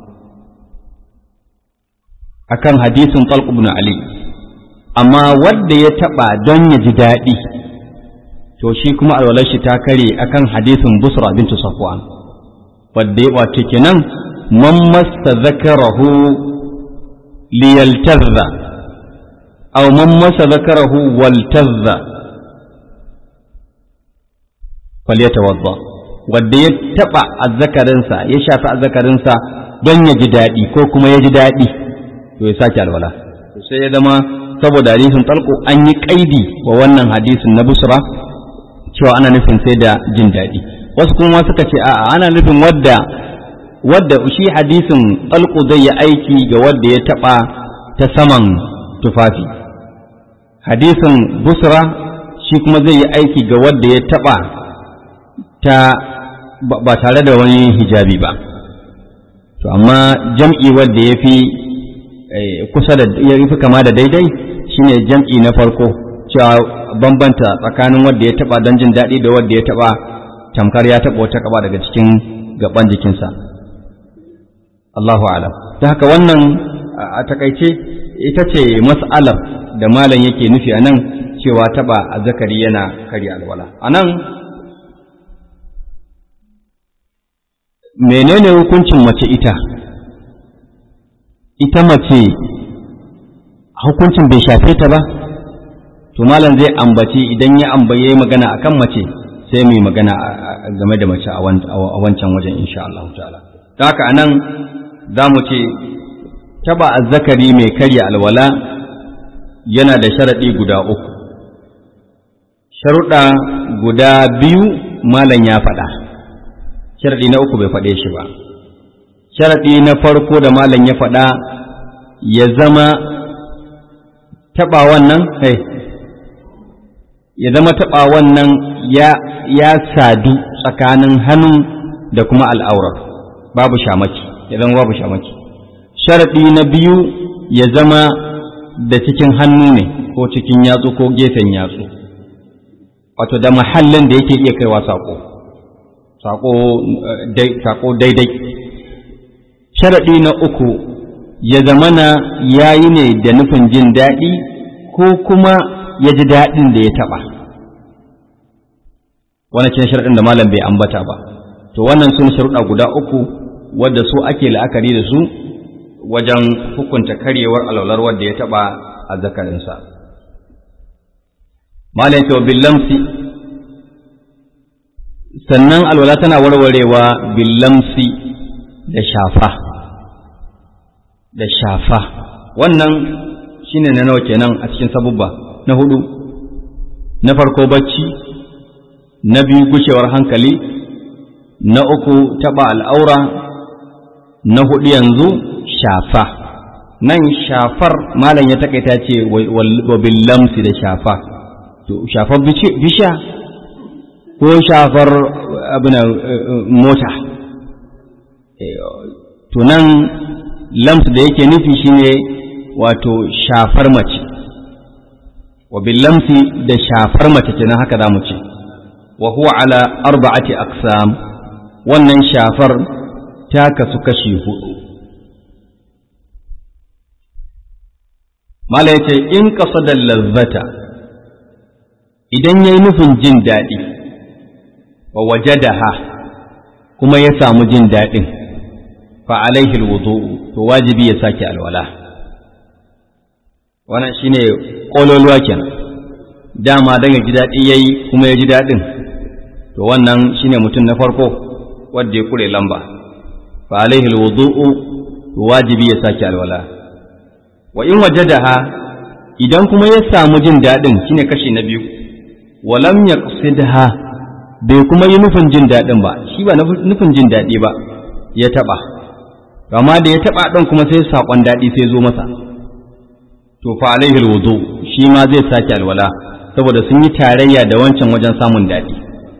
akan hadisin talq ibn ali amma wanda ya taɓa don ya ji daɗi to shi kuma alwalar shi ta kare akan hadisin busra bintu safwan wadda ya wace kenan man masta zakarahu liyaltazza aw man masa zakarahu waltazza falyatawadda wadda ya taba azzakarinsa ya shafi azzakarinsa don ya ji daɗi ko kuma ya ji daɗi to ya sake alwala to sai ya zama saboda hadisin talqu an yi kaidi wa wannan hadisin na busra cewa ana nufin sai da jin daɗi wasu kuma suka ce a'a ana nufin wadda wadda shi hadisin talqu zai yi aiki ga wadda ya taɓa ta saman tufafi hadisin busra shi kuma zai yi aiki ga wadda ya taɓa ta ba tare da wani hijabi ba to amma jam'i wadda ya fi kusa da ya fi kama da daidai shine jam'i na farko cewa bambanta tsakanin wadda ya taba don jin daɗi da wadda ya taba tamkar ya taba wata kaba daga cikin gaban jikinsa Allahu alam ta haka wannan a takaice ita ce mas'alar da malam yake nufi a nan cewa taba azzakari yana karya alwala a nan menene hukuncin mace ita ita mace hukuncin bai shafe ta ba to malam zai ambaci idan ya ambaye magana akan mace sai mu yi magana game da mace a wancan wajen insha Allah ta'ala ta haka anan za mu ce taba azzakari mai karya alwala yana da sharaɗi guda uku sharuɗa guda biyu malam ya faɗa sharaɗi na uku bai faɗe shi ba sharaɗi na farko da malam ya faɗa ya zama taɓa wannan hey, ya zama taɓa wannan ya, ya sadu tsakanin hannun da kuma al'aurar babu shamaki ya zama babu shamaki sharaɗi na biyu ya zama da cikin hannu ne ko cikin yatsu ko gefen yatsu wato da mahallin da yake iya kaiwa saƙo saƙo daidai sharaɗi na uku ya zamana ya yi ne da nufin jin daɗi ko kuma ya ji daɗin da ya taɓa wannan cin sharaɗin da malam bai ambata ba to wannan sun sharuɗa guda uku wadda su ake la'akari da su wajen hukunta karyewar alwalar wadda ya taɓa a zakarinsa malam cewa billamsi sannan alwala tana warwarewa billamsi da shafa da shafa wannan shine na nawa kenan a cikin sabubba na hudu na farko bacci na biyu gushewar hankali na uku taba al'aura na hudu yanzu shafa nan shafar malam ya takaita ce wa billamsi da shafa to shafar bisha ko shafar abin mota to nan lams da yake nufi shine wato shafar mace wa lamsi da shafar mace kenan haka za mu ce wa huwa ala arba'ati aqsam wannan shafar ta kasu kashi hudu mala yace in qasada lazzata idan yayi nufin jin daɗi wa wajadaha kuma ya samu jin daɗin fa alaihi alwudu to wajibi ya sake alwala wannan shine kololuwa kenan dama dan ya ji daɗi yayi kuma ya ji daɗin to wannan shine mutum na farko wanda ya kure lamba fa alaihi alwudu to wajibi ya sake alwala wa in wajadaha idan kuma ya samu jin daɗin shine kashi na biyu walam yaqsidha bai kuma yi nufin jin daɗin ba shi ba nufin jin daɗi ba ya taɓa amma da ya taɓa ɗin kuma sai saƙon daɗi sai zo masa to fa alaihi wudu shi ma zai sake alwala saboda sun yi tarayya da wancan wajen samun daɗi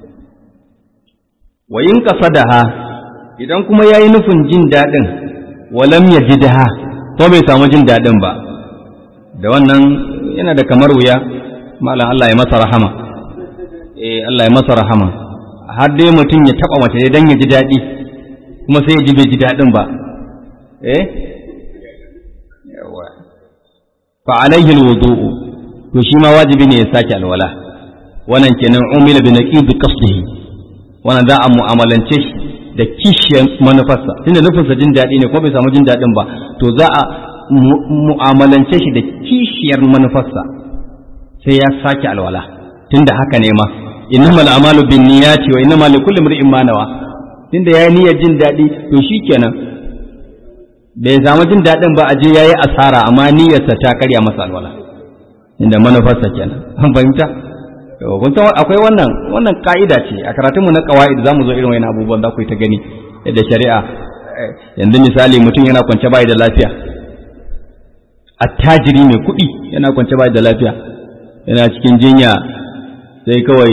wa in qasadaha idan kuma yayi nufin jin daɗin walam yajidha ko bai samu jin daɗin ba da wannan yana da kamar wuya malam Allah ya masa rahama eh Allah ya masa rahama har dai mutum ya taba mace dan ya ji daɗi kuma sai ya ji bai ji daɗin ba eh yawa fa alaihi alwudu'u to shi ma wajibi ne ya sake alwala wannan kenan umila bi naqid qasdihi wannan za a mu'amalance shi da kishiyar manufarsa tunda nufinsa jin daɗi ne kuma bai samu jin daɗin ba to za a mu'amalance shi da kishiyar manufarsa sai ya sake alwala tunda haka ne ma innamal a'malu binniyati wa innamal likulli imrin ma nawa tunda yayi niyyar jin daɗi to shikenan bai samu jin daɗin ba a je yayi asara amma niyyarsa ta karya masa alwala inda manufarsa kenan an fahimta kun san akwai wannan wannan ka'ida ce a karatun mu na qawaid zamu zo irin wannan abubuwan za ku yi ta gani yadda shari'a yanzu misali mutum yana kwance bai da lafiya attajiri mai kuɗi yana kwance bai da lafiya yana cikin jinya sai kawai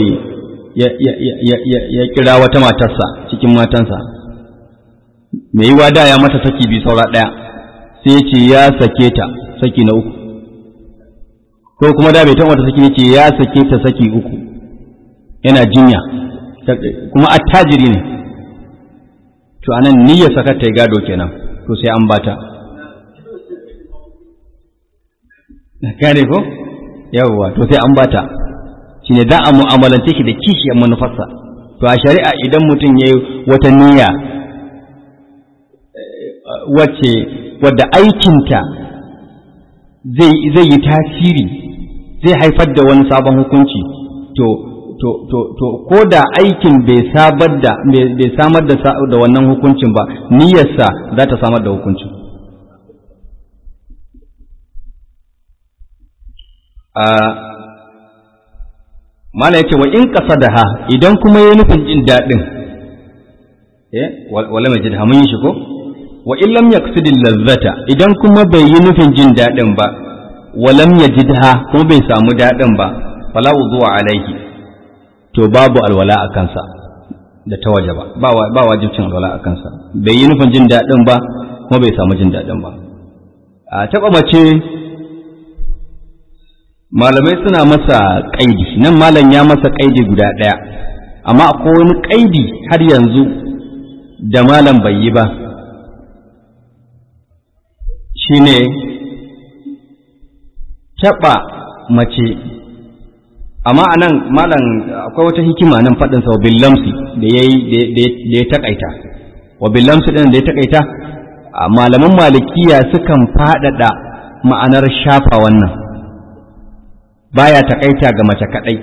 ya kira wata matarsa cikin matansa mai yiwa da ya mata saki bi saura ɗaya sai ya ce ya sake ta saki na uku ko kuma da bai taɓa wata saki ce ya sake ta saki uku yana jinya kuma attajiri ne to anan niyyar sakar ta yi gado kenan to sai an bata gane ko yawwa to sai an bata shine za a mu'amalance shi da kishiyar manufarsa to a shari'a idan mutum ya yi wata niyya wacce wadda aikinta zai yi tasiri zai haifar da wani sabon hukunci to to to to ko da aikin bai sabar da bai samar da da wannan hukuncin ba niyyarsa za ta samar da hukuncin a mala yace wa in qasadaha idan kuma yayi nufin jin dadin eh wala mai jidha mun yi shi ko wa in lam yaqsidil lazzata idan kuma bai yi nufin jin dadin ba walam yajidha kuma bai samu dadin ba fala wudu'a alaihi to babu alwala a kansa da ta waje ba ba wajibcin alwala a kansa bai yi nufin jin daɗin ba kuma bai samu jin daɗin ba a taɓa mace malamai suna masa ƙaidi nan malam ya masa ƙaidi guda ɗaya amma akwai wani ƙaidi har yanzu da malam bai yi ba shine taɓa mace amma a nan malam akwai wata hikima nan faɗinsa wa billamsi da ya taƙaita wa billamsi ɗin da ya taƙaita malaman malikiya sukan faɗaɗa ma'anar shafa wannan baya taƙaita ga mace kaɗai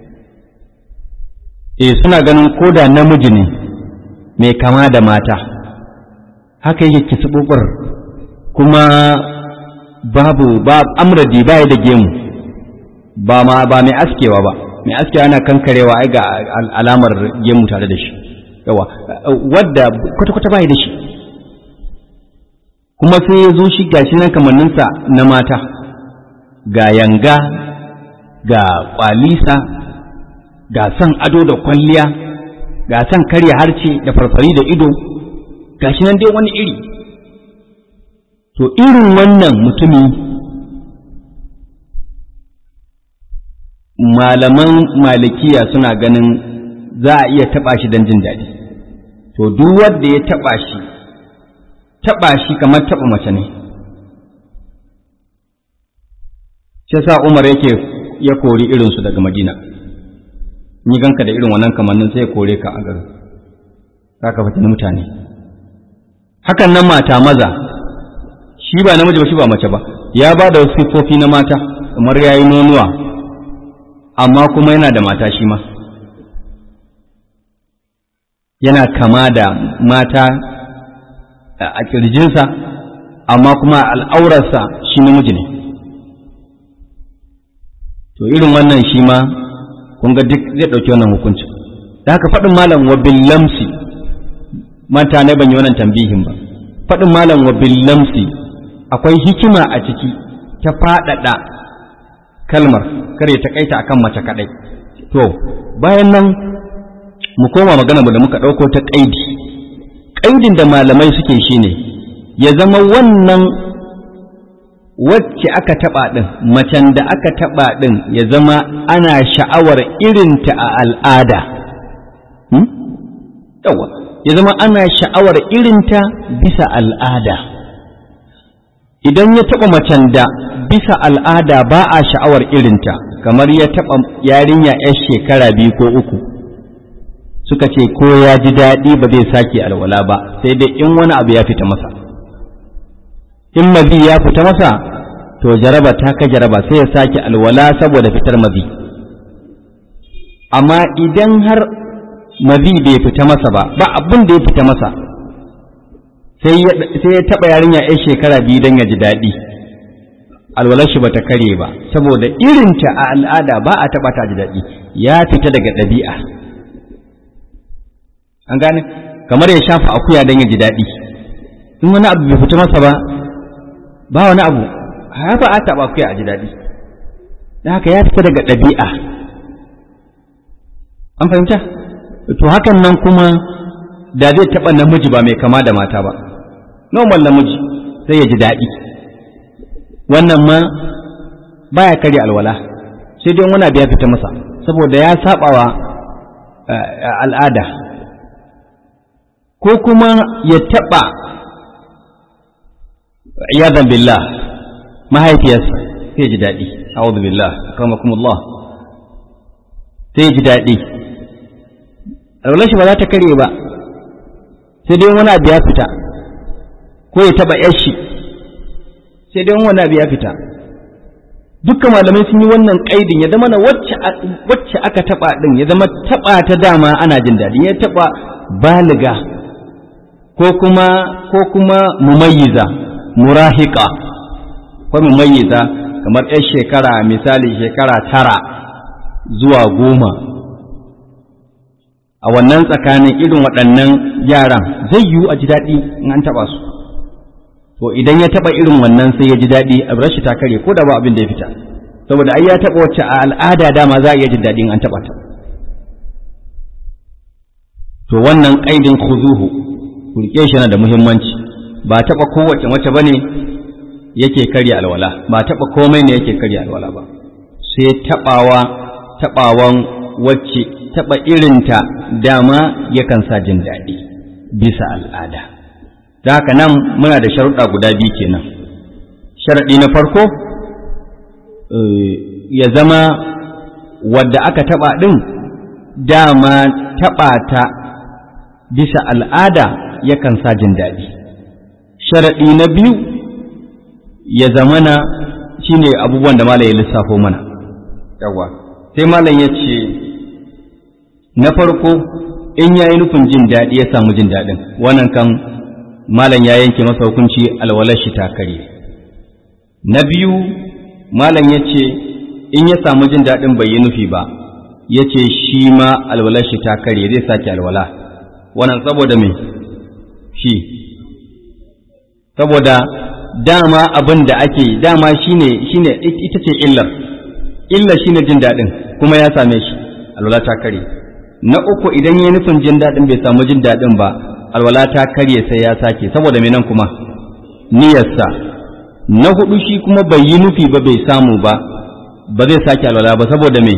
e suna ganin koda namiji ne mai kama da mata haka yake kisibubur kuma babu ba amradi baya da gemu ba ma ba mai askewa ba mai askewa ana kankarewa ai ga alamar gemu tare da shi yawa wadda kwata-kwata bai da shi kuma sai ya zo shi gashi nan kamanninsa na mata ga yanga ga kwalisa ga son ado da kwalliya ga son karya harce da farfari da ido gashi nan dai wani iri to irin wannan mutumi malaman malikiya suna ganin za a iya taɓa shi don jin daɗi to duk wanda ya taɓa shi taɓa shi kamar taɓa mace ne shi sa umar yake ya kori irinsu daga madina ni ganka da irin wannan kamannin sai ya kore ka a garin za ka fitin mutane hakan nan mata maza shi ba namiji ba shi ba mace ba ya ba da wasu siffofi na mata kamar ya yi nonuwa amma kuma yana da mata shi ma yana kama da mata a ƙirjinsa amma kuma al'aurarsa shi namiji ne to irin wannan shi ma kun ga duk zai ɗauki wannan hukunci da haka faɗin malam wa lamsi mata ne ban yi wannan tambihin ba faɗin malam wa lamsi akwai hikima a ciki ta faɗaɗa kalmar kar ya takaita akan mace kaɗai to bayan nan mu koma magana da muka ɗauko ta ƙaidi ƙaidin da malamai suke shine ya zama wannan wacce aka taɓa ɗin macen da aka taɓa ɗin ya zama ana sha'awar irinta a al'ada yawa ya zama ana sha'awar irinta bisa al'ada idan ya taɓa macen da bisa al'ada ba a sha'awar irinta kamar ya taɓa yarinya 'yar shekara biyu ko uku suka ce ko ya ji daɗi ba zai sake alwala ba sai dai in wani abu ya fita masa in mazi ya fita masa to jaraba ta ka jaraba sai ya sake alwala saboda fitar mazi amma idan har mazi bai fita masa ba ba abin da ya fita masa sai ya taɓa yarinya 'yar shekara biyu don ya ji daɗi alwalar shi bata kare ba saboda irinta a al'ada ba a taɓa ta ji daɗi ya fita daga ɗabi'a an gane kamar ya shafa akuya don ya ji daɗi in wani abu bai fita masa ba ba wani abu haka a taɓa akuya a ji daɗi da haka ya fita daga ɗabi'a an fahimta to hakan nan kuma da zai taɓa namiji ba mai kama da mata ba normal namiji sai ya ji daɗi wannan ma baya karya alwala sai dai wani abu ya fita masa saboda ya saɓawa al'ada ko kuma ya taɓa iyadan billah mahaifiyarsa sai ji daɗi a'udhu billah akramakumullah sai ji daɗi alwalar shi ba za ta kare ba sai dai wani abu ya fita ko ya taɓa yashi sai dai wani abu ya fita dukkan malamai sun yi wannan ƙaidin ya zama na wacce aka taɓa ɗin ya zama taɓa ta dama ana jin daɗi ya taɓa baliga ko kuma ko kuma mumayyiza murahika ko mumayyiza kamar 'yar shekara misali shekara tara zuwa goma a wannan tsakanin irin waɗannan yaran zai yiwu a ji daɗi in an taɓa su to idan ya taɓa irin wannan sai ya ji daɗi a rashi ta kare ko da ba abin da ya fita saboda ai ya taɓa wacce a al'ada dama za a iya jin daɗi in an taɓa ta to wannan ƙaidin khuzuhu ku rike shi yana da muhimmanci ba taɓa kowace mace bane yake karya alwala ba taɓa komai ne yake karya alwala ba sai taɓawa taɓawan wacce taɓa irinta dama yakan sa jin daɗi bisa al'ada da haka nan muna da sharuɗa guda biyu kenan sharaɗi na farko ya zama wadda aka taɓa ɗin dama taɓa ta bisa al'ada yakan sa jin daɗi sharaɗi na biyu ya zamana shine abubuwan da malam ya lissafo mana yawa sai malam ya ce na farko in ya yi nufin jin daɗi ya samu jin daɗin wannan kan malam ya yanke masa hukunci alwalar shi ta kare na biyu malam ya ce in ya samu jin daɗin bai yi nufi ba ya ce shi ma alwalar shi ta kare zai sake alwala wannan saboda me shi saboda dama abin da ake dama shine shine ita ce illar illar shine jin daɗin kuma ya same shi alwala ta kare na uku idan ya nufin jin daɗin bai samu jin daɗin ba alwala ta karye sai ya sake saboda me nan kuma niyyarsa na hudu shi kuma bai yi nufi ba bai samu ba ba zai sake alwala ba saboda me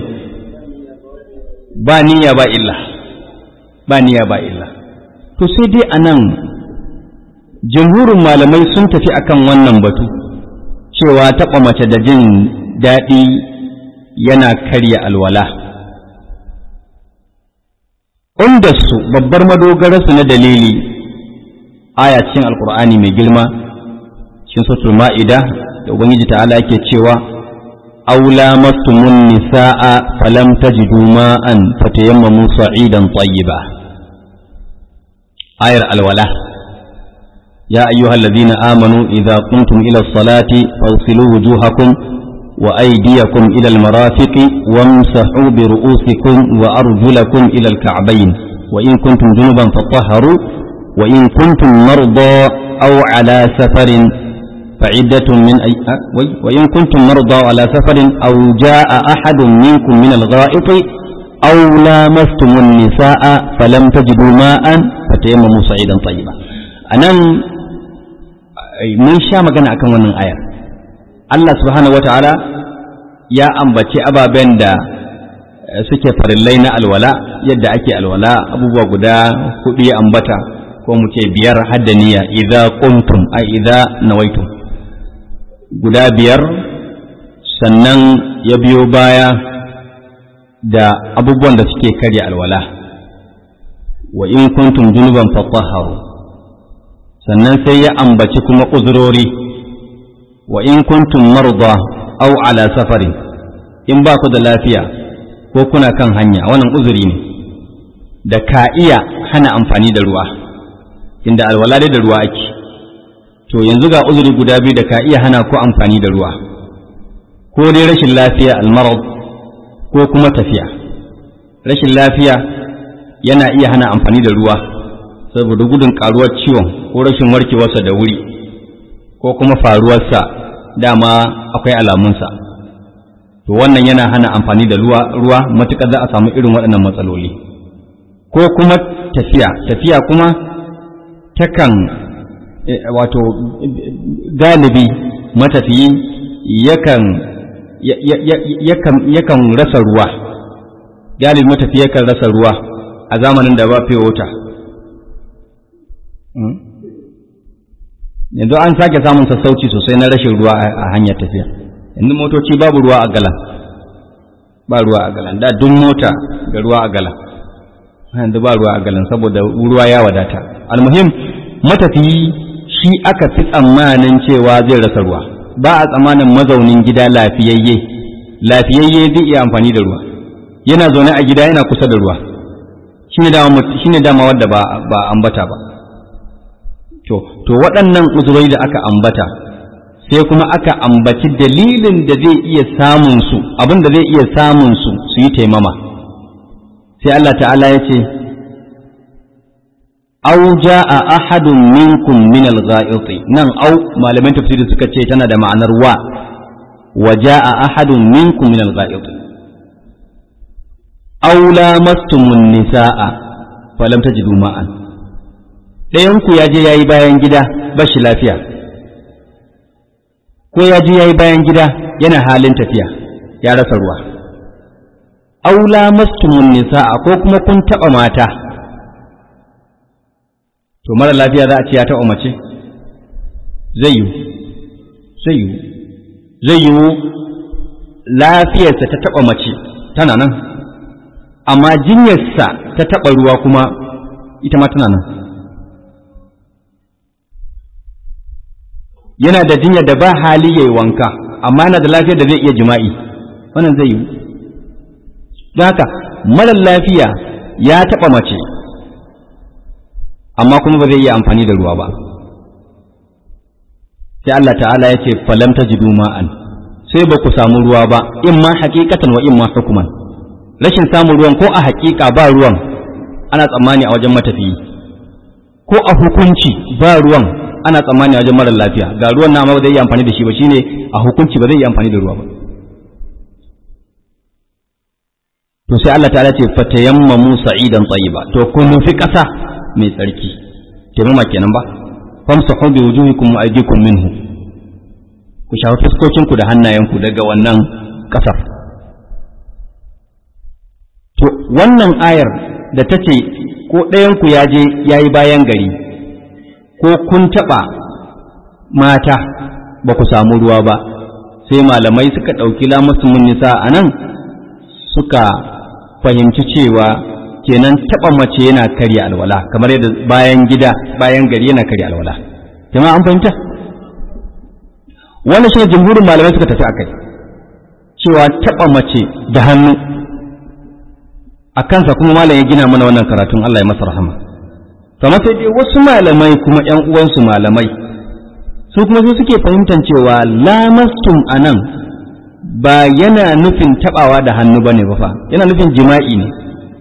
ba niyya ba illa ba niyya ba illa to sai dai anan jumhurin malamai sun tafi akan wannan batu cewa taɓa mace da jin daɗi yana karya alwala su babbar madogararsu na dalili aya cikin alkur'ani mai girma cikin sautul ma'ida da ubangiji ta'ala yake cewa aula mastumun nisa'a falam tajidu ma'an fatayammamu sa'idan tayyiba ayar alwala ya ayyuhal ladina amanu idza qumtum ila as-salati fawsilu wujuhakum وأيديكم إلى المرافق وامسحوا برؤوسكم وأرجلكم إلى الكعبين وإن كنتم جنبا فطهروا وإن كنتم مرضى أو على سفر فعدة من أي وإن كنتم مرضى على سفر أو جاء أحد منكم من الغائط أو لامستم النساء فلم تجدوا ماء فتيمموا صعيدا طيبا أنا من شاء مكان أكون من آية Allah subhanahu wa ta'ala ya ambaci ababen da suke farillai na alwala yadda ake alwala abubuwa guda hudu ya ambata ko mu ce biyar haddaniya idza qumtum a idza nawaitum guda biyar sannan ya biyo baya da abubuwan da suke karya alwala wa in kuntum junuban fatahharu sannan sai ya ambaci kuma uzurori wa in kuntum marda aw ala safarin in ba ku da lafiya ko kuna kan hanya wannan uzuri ne da ka iya hana amfani da ruwa inda alwala da ruwa ake to yanzu ga uzuri guda biyu da ka iya hana ku amfani da ruwa ko dai rashin lafiya almarad ko kuma tafiya rashin lafiya yana iya hana amfani da ruwa saboda gudun karuwar ciwon ko rashin warkewarsa da wuri ko kuma faruwarsa dama akwai alamunsa to wannan yana hana amfani da ruwa ruwa matuƙar za a samu irin waɗannan matsaloli ko kuma tafiya tafiya kuma takan wato galibi matafiyi yakan yakan rasa ruwa galibi matafiyi yakan rasa ruwa a zamanin da ba fiye wuta yanzu an sake samun sassauci sosai na rashin ruwa a hanyar tafiya yanzu motoci babu ruwa a galan ba ruwa a galan da duk mota da ruwa a galan yanzu ba ruwa a galan saboda ruwa ya wadata almuhim matafiyi shi aka fi tsammanin cewa zai rasa ruwa ba a tsammanin mazaunin gida lafiyayye lafiyayye zai iya amfani da ruwa yana zaune a gida yana kusa da ruwa shine dama wadda ba ba ambata ba to to waɗannan uzurai da aka ambata sai kuma aka ambaci dalilin da zai iya samun su abin da zai iya samun su su yi taimama sai Allah ta'ala ya ce aw jaa ahadun minkum min al-gha'iti nan aw malaman tafsiri suka ce tana da ma'anar wa wa jaa ahadun minkum min al-gha'iti aw lamastumun nisaa falam tajidu ma'an dayan ku yaje yayi bayan gida bashi lafiya ko yaje yayi bayan gida yana halin tafiya ya rasa ruwa aw lamastumun nisaa ko kuma kun taba mata to mara lafiya za a ce ya taɓa mace zai yiwu zai yiwu zai yiwu lafiyarsa ta taɓa mace tana nan amma jinyarsa ta taɓa ruwa kuma ita ma tana nan yana da jinyar da ba hali yayi wanka amma yana da lafiyar da zai iya jima'i wannan zai yiwu don haka mara lafiya ya taɓa mace amma kuma ba zai iya amfani da ruwa ba sai Allah ta'ala ya ce falam tajidu ma'an sai ba ku samu ruwa ba in ma haqiqatan wa in ma hukuman rashin samun ruwan ko a haƙiƙa ba ruwan ana tsammani a wajen matafiyi ko a hukunci ba ruwan ana tsammani a wajen mara lafiya ga ruwan na ba zai iya amfani da shi ba shine a hukunci ba zai iya amfani da ruwa ba to sai Allah ta'ala ce fatayammamu sa'idan tayyiba to kun fi ƙasa mai tsarki taimama kenan ba famsahu bi wujuhikum wa aydikum minhu ku shafa fuskokinku da hannayenku daga wannan kasar to wannan ayar da ta ce ko ɗayanku ya je ya yi bayan gari ko kun taɓa mata ba ku samu ruwa ba sai malamai suka ɗauki lamusumin nisa a nan suka fahimci cewa kenan taba mace yana karya alwala kamar yadda bayan gida bayan gari yana karya alwala jama'a an fahimta wannan shi jumhurin malamai suka tafi akai cewa taba mace da hannu a kansa kuma malam ya gina mana wannan karatun Allah ya masa rahama kamar sai dai wasu malamai kuma ƴan uwansu malamai su kuma su suke fahimtar cewa lamastum anan ba yana nufin tabawa da hannu bane ba fa yana nufin jima'i ne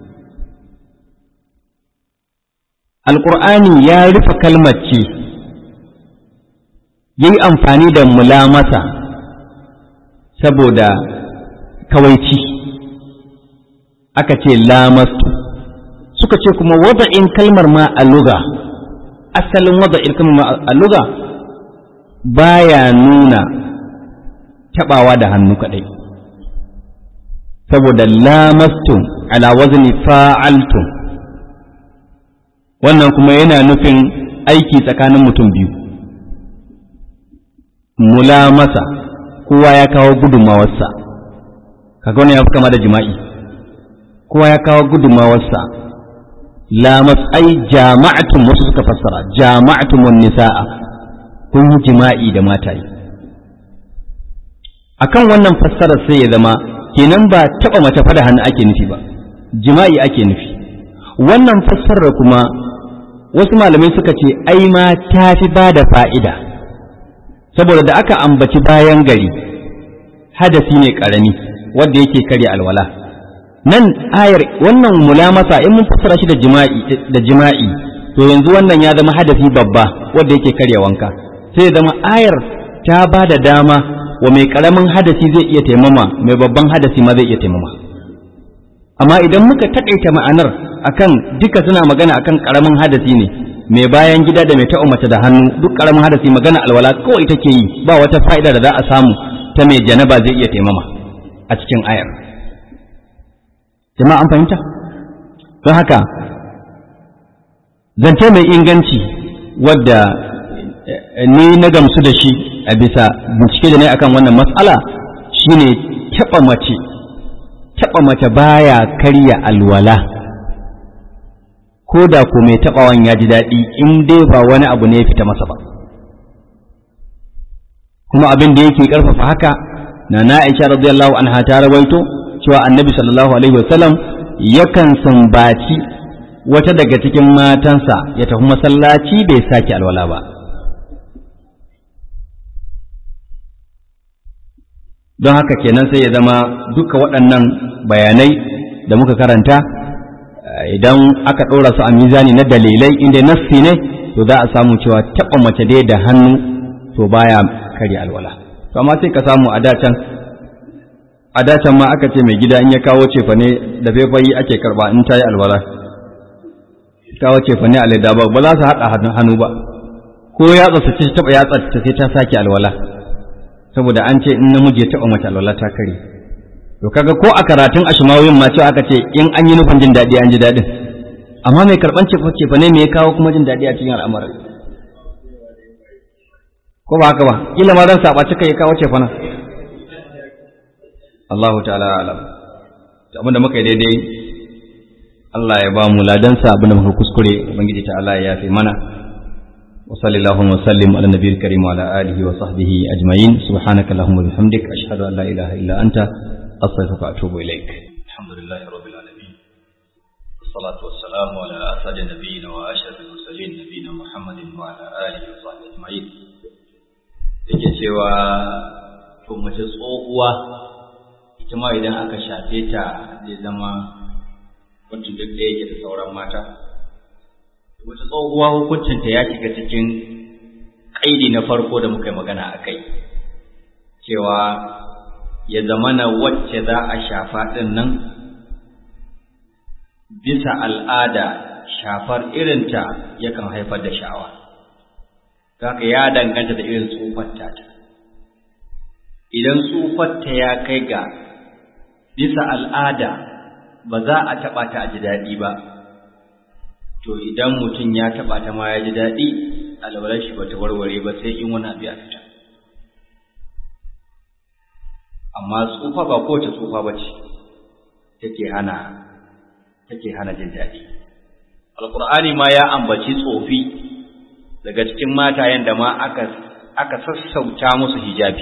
alƙur'ani ya rufe kalmar ce ya yi amfani da mulamasa saboda kawaici aka ce lamastu suka ce kuma wada'in kalmar ma a luga asalin wada'in kalmar ma a luga baya nuna tabawa da hannu kadai saboda lamastu ala wazni fa'altum wannan kuma yana nufin aiki tsakanin mutum biyu mulamasa kowa ya kawo gudunmawarsa kaga wannan ya fi kama da jima'i kowa ya kawo gudunmawarsa lamas ai jama'atun wasu suka fassara jama'atun wan nisa'a kun yi jima'i da mataye akan wannan fassarar sai ya zama kenan ba taba mace fada hannu ake nufi ba jima'i ake nufi wannan fassarar kuma wasu malamai suka ce ai ma ta fi ba da fa'ida saboda da aka ambaci bayan gari hadasi ne ƙarami wanda yake karya alwala nan ayar wannan mulamasa in mun fassara shi da jima'i da jima'i to yanzu wannan ya zama hadasi babba wanda yake karya wanka sai ya zama ayar ta ba da dama wa mai ƙaramin hadasi zai iya taimama mai babban hadasi ma zai iya taimama amma idan muka taƙaita ma'anar akan duka suna magana akan karamin hadasi ne mai bayan gida da mai ta'o mace da hannu duk karamin hadasi magana alwala kawai take yi ba wata fa'ida da za a samu ta mai janaba zai iya taimama a cikin ayar jama'a an fahimta don haka zance mai inganci wadda ni na gamsu da shi a bisa bincike da ne akan wannan matsala shine taɓa mace taɓa mace baya karya alwala ko da ko mai taɓawan ya ji daɗi in dai ba wani abu ne ya fita masa ba kuma abin da yake karfafa haka na na Aisha radiyallahu anha ta rawaito cewa annabi sallallahu alaihi wasallam yakan sambaci wata daga cikin matansa ya tafi masallaci bai sake alwala ba don haka kenan sai ya zama duka waɗannan bayanai da muka karanta idan aka ɗora su a mizani na dalilai inda nassi ne to za a samu cewa taɓa mace dai da hannu to baya karya alwala to amma sai ka samu a dacan a dacan ma aka ce mai gida in ya kawo cefa ne da faifayi ake karba in ta yi alwala kawo cefa ne a leda ba ba za su haɗa hannu ba ko yatsa su ci taɓa yatsa ta sai ta sake alwala saboda an ce in namiji ya taɓa mace alwala ta kare to kaga ko a karatun ashmawiyin ma cewa aka ce in an yi nufin jin daɗi an ji daɗin amma mai karɓan cefa cefa ne me ya kawo kuma jin daɗi a cikin al'amarin ko ba haka ba kila ma zan saba cika ya kawo cefa nan Allahu ta'ala alam abin da muka yi daidai Allah ya ba mu ladansa abin da muka kuskure ubangiji ta'ala ya yafe mana wa sallallahu wa sallim ala nabiyil karim wa ala alihi wa sahbihi ajma'in subhanaka allahumma bihamdik ashhadu an la ilaha illa anta astaghfiruka wa atubu ilaik alhamdulillahi rabbil alamin والصلاة والسلام على أسعد نبينا وأشرف المرسلين نبينا محمد وعلى آله وصحبه أجمعين yake cewa to mace tsohuwa ita ma idan aka shafe ta zai zama wacce duk da yake da sauran mata wata tsohuwa hukuncinta ya shiga cikin ƙaidi na farko da muka yi magana a kai cewa ya zamana wacce za a shafa ɗin nan bisa al'ada shafar irinta yakan haifar da sha'awa haka ya danganta da irin tsufarta ta idan tsufarta ya kai ga bisa al'ada ba za a taɓa ta a ji daɗi ba to idan mutum ya taɓa ta ma ya ji daɗi alwalar shi bata warware ba sai in wani abu ya fita amma tsufa ba kowace tsufa ba ce take hana take hana jin daɗi alƙur'ani ma ya ambaci tsofi daga cikin matayen da ma aka aka sassauta musu hijabi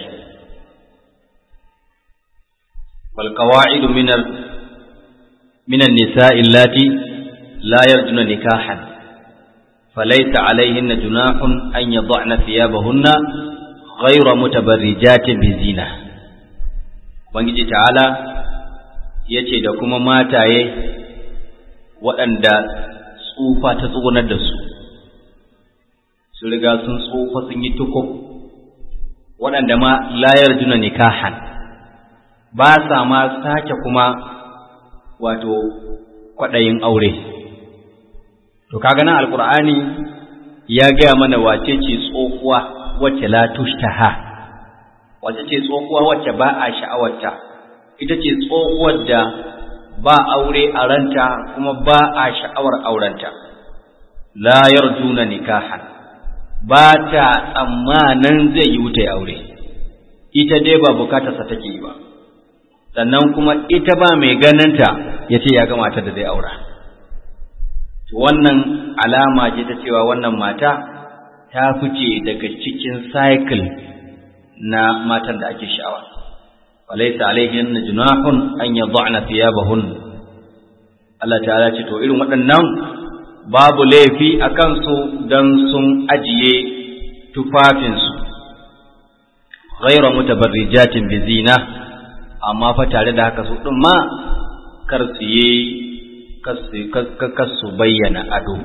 wal qawaidu min al min an nisa'i allati la yarjuna nikahan falaysa alayhinna junahun an yad'na thiyabahunna ghayra mutabarrijatin bizina ubangiji ta'ala yace da kuma mataye waɗanda tsufa ta tsugunar da su sun riga sun tsufa sun yi tukub waɗanda ma layar juna nikahan ba sa ma sake kuma wato kwaɗayin aure to kaga nan alkur'ani ya gaya mana wace ce tsohuwa wacce la tushtaha wace ce tsohuwa wacce ba a sha'awarta ita ce tsohuwar da ba aure a ranta kuma ba a sha'awar aurenta la yarjuna nikahan ba ta tsammanin zai yi wuta aure ita dai ba bukatarsa take yi ba sannan kuma ita ba mai ganinta ya ce ya ga matar da zai aura wannan alama ce ta cewa wannan mata ta fice daga cikin cycle na matan da ake sha'awa walaysa alaihin junahun an yad'na thiyabahun Allah ta'ala ce to irin waɗannan babu laifi a kansu don sun ajiye tufafinsu ghaira mutabarrijatin bizina amma fa tare da haka su ɗin ma kar su yi kar su bayyana ado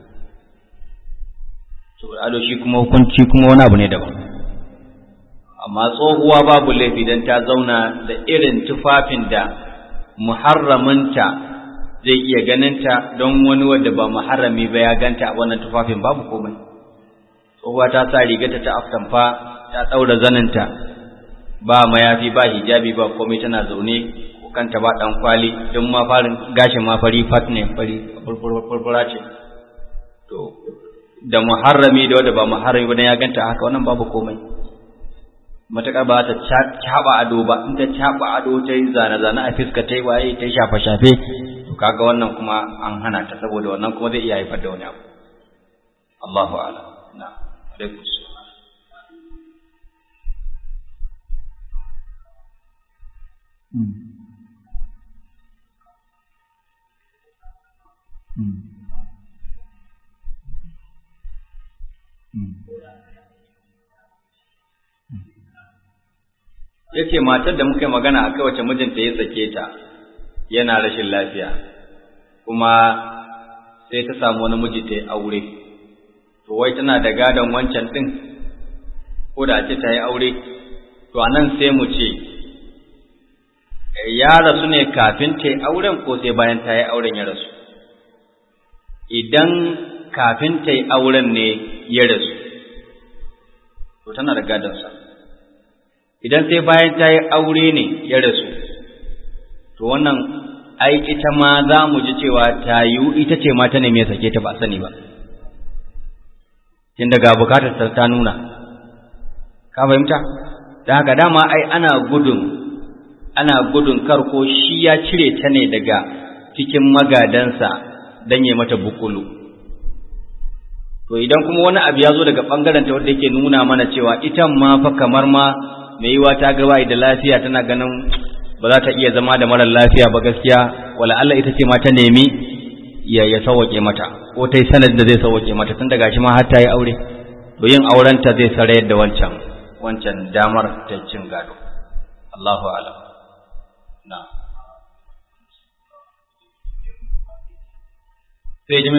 ado shi kuma hukunci kuma wani abu ne daban amma tsohuwa babu laifi don ta zauna da irin tufafin da muharraminta zai iya ganinta don wani wanda ba muharrami ba ya ganta a wannan tufafin babu komai tsohuwa ta sa rigata ta aftamfa ta ɗaura zaninta ba mayafi ba hijabi ba komai tana zaune ko kanta ba ɗan kwali don ma farin gashin ma fari fat ne fari furfura ce to da muharrami da wanda ba muharrami ba dan ya ganta haka wannan babu komai matuƙar ba ta caɓa ado ba in ta caɓa ado ta yi zane-zane a fiska ta yi waye ta yi shafe-shafe to kaga wannan kuma an hana ta saboda wannan kuma zai iya haifar da wani abu Allahu a'lam na alaikum ya ce matar da muka yi magana a wacce mijinta ya sake ta yana rashin lafiya kuma sai ta samu wani miji ta yi aure to wai tana da gadon wancan ɗin ko da ce ta yi aure to a nan sai mu ce ya rasu ne kafin ta yi auren ko sai bayan ta yi auren ya rasu idan kafin ta yi auren ne ya rasu to tana da gadonsa idan sai bayan ta yi aure ne ya rasu to wannan ai ita ma za mu ji cewa ta yiwu ita ce ma ta neme sake ta ba sani ba tun daga bukatar ta nuna ka fahimta da haka dama ai ana gudun ana gudun kar ko shi ya cire ta ne daga cikin magadansa don ya mata bukulu to idan kuma wani abu ya zo daga ɓangaren ta wanda yake nuna mana cewa ita ma fa kamar ma mai yiwa ta gaba da lafiya tana ganin ba za ta iya zama da marar lafiya ba gaskiya wala Allah ita ce ma ta nemi ya ya sauke mata ko ta yi sanad da zai sauke mata tun daga shi ma har ta yi aure to yin auren ta zai sarayar da wancan wancan damar ta cin gado Allahu a'lam na sai ji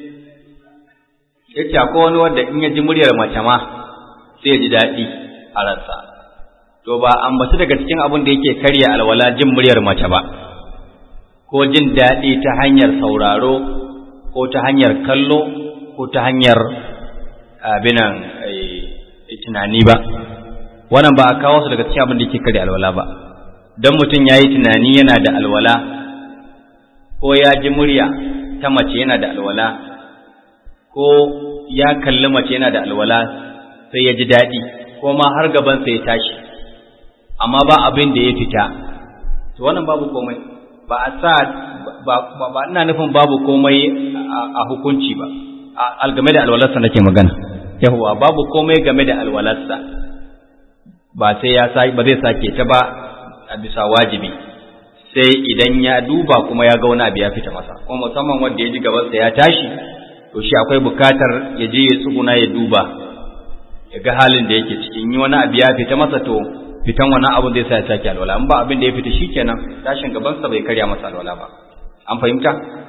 yace akwai wani wanda in ya ji muryar mace ma sai ya ji daɗi a ransa to ba ambaci daga cikin abin da yake karya alwala jin muryar mace ba ko jin daɗi ta hanyar sauraro ko ta hanyar kallo ko ta hanyar abinan tunani ba wannan ba a kawo su daga cikin abin da yake karya alwala ba don mutum ya yi tunani yana da alwala ko ya ji murya ta mace yana da alwala ko ya kalli mace yana da alwala sai ya ji daɗi ko ma har gabansa ya tashi amma ba abin da ya fita to wannan babu komai ba a sa ba ba ina nufin babu komai a hukunci ba a game da alwalarsa nake magana yawa babu komai game da alwalarsa ba sai ya sa ba zai sake ta ba a bisa wajibi sai idan ya duba kuma ya ga wani abu ya fita masa kuma musamman wanda ya ji gabansa ya tashi to shi akwai bukatar ya je ya tsuguna ya duba ya ga halin da yake cikin yi wani abu ya fita masa to fitan wannan abin zai sa ya sake alwala in ba abin da ya fita shikenan tashin gabansa bai karya masa alwala ba an fahimta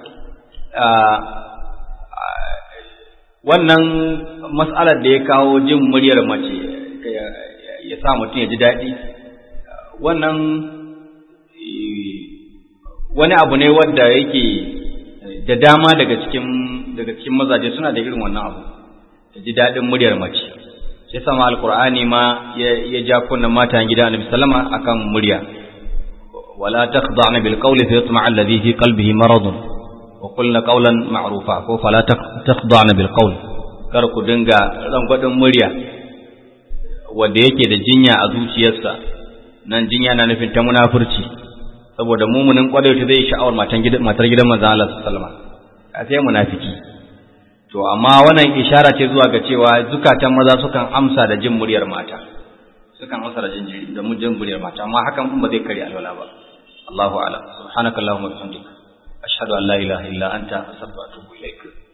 wannan mas'alar da ya kawo jin muryar mace ya sa mutum ya ji daɗi wannan wani abu ne wanda yake da dama daga cikin daga cikin mazaje suna da irin wannan abu da ji daɗin muryar mace sai sama alkur'ani ma ya ja kunnan matan gida annabi sallama akan murya wala takhda'na bil qawli fa yatma'a alladhi fi qalbihi maradun wa qulna qawlan ma'rufa ko fala takhda'na bil qawli kar ku dinga rangwadin murya wanda yake da jinya a zuciyarsa nan jinya na nufin ta munafurci saboda mumunin kwadai ta zai sha'awar matan gidan matar gidan manzon Allah sallallahu alaihi wasallam a sai munafiki to amma wannan ishara ce zuwa ga cewa zukatan maza sukan amsa da jin muryar mata sukan amsa da jin da jin muryar mata amma hakan ba zai kare alwala ba Allahu a'lam subhanakallahumma wa bihamdika ashhadu an la ilaha illa anta astaghfiruka wa atubu ilaik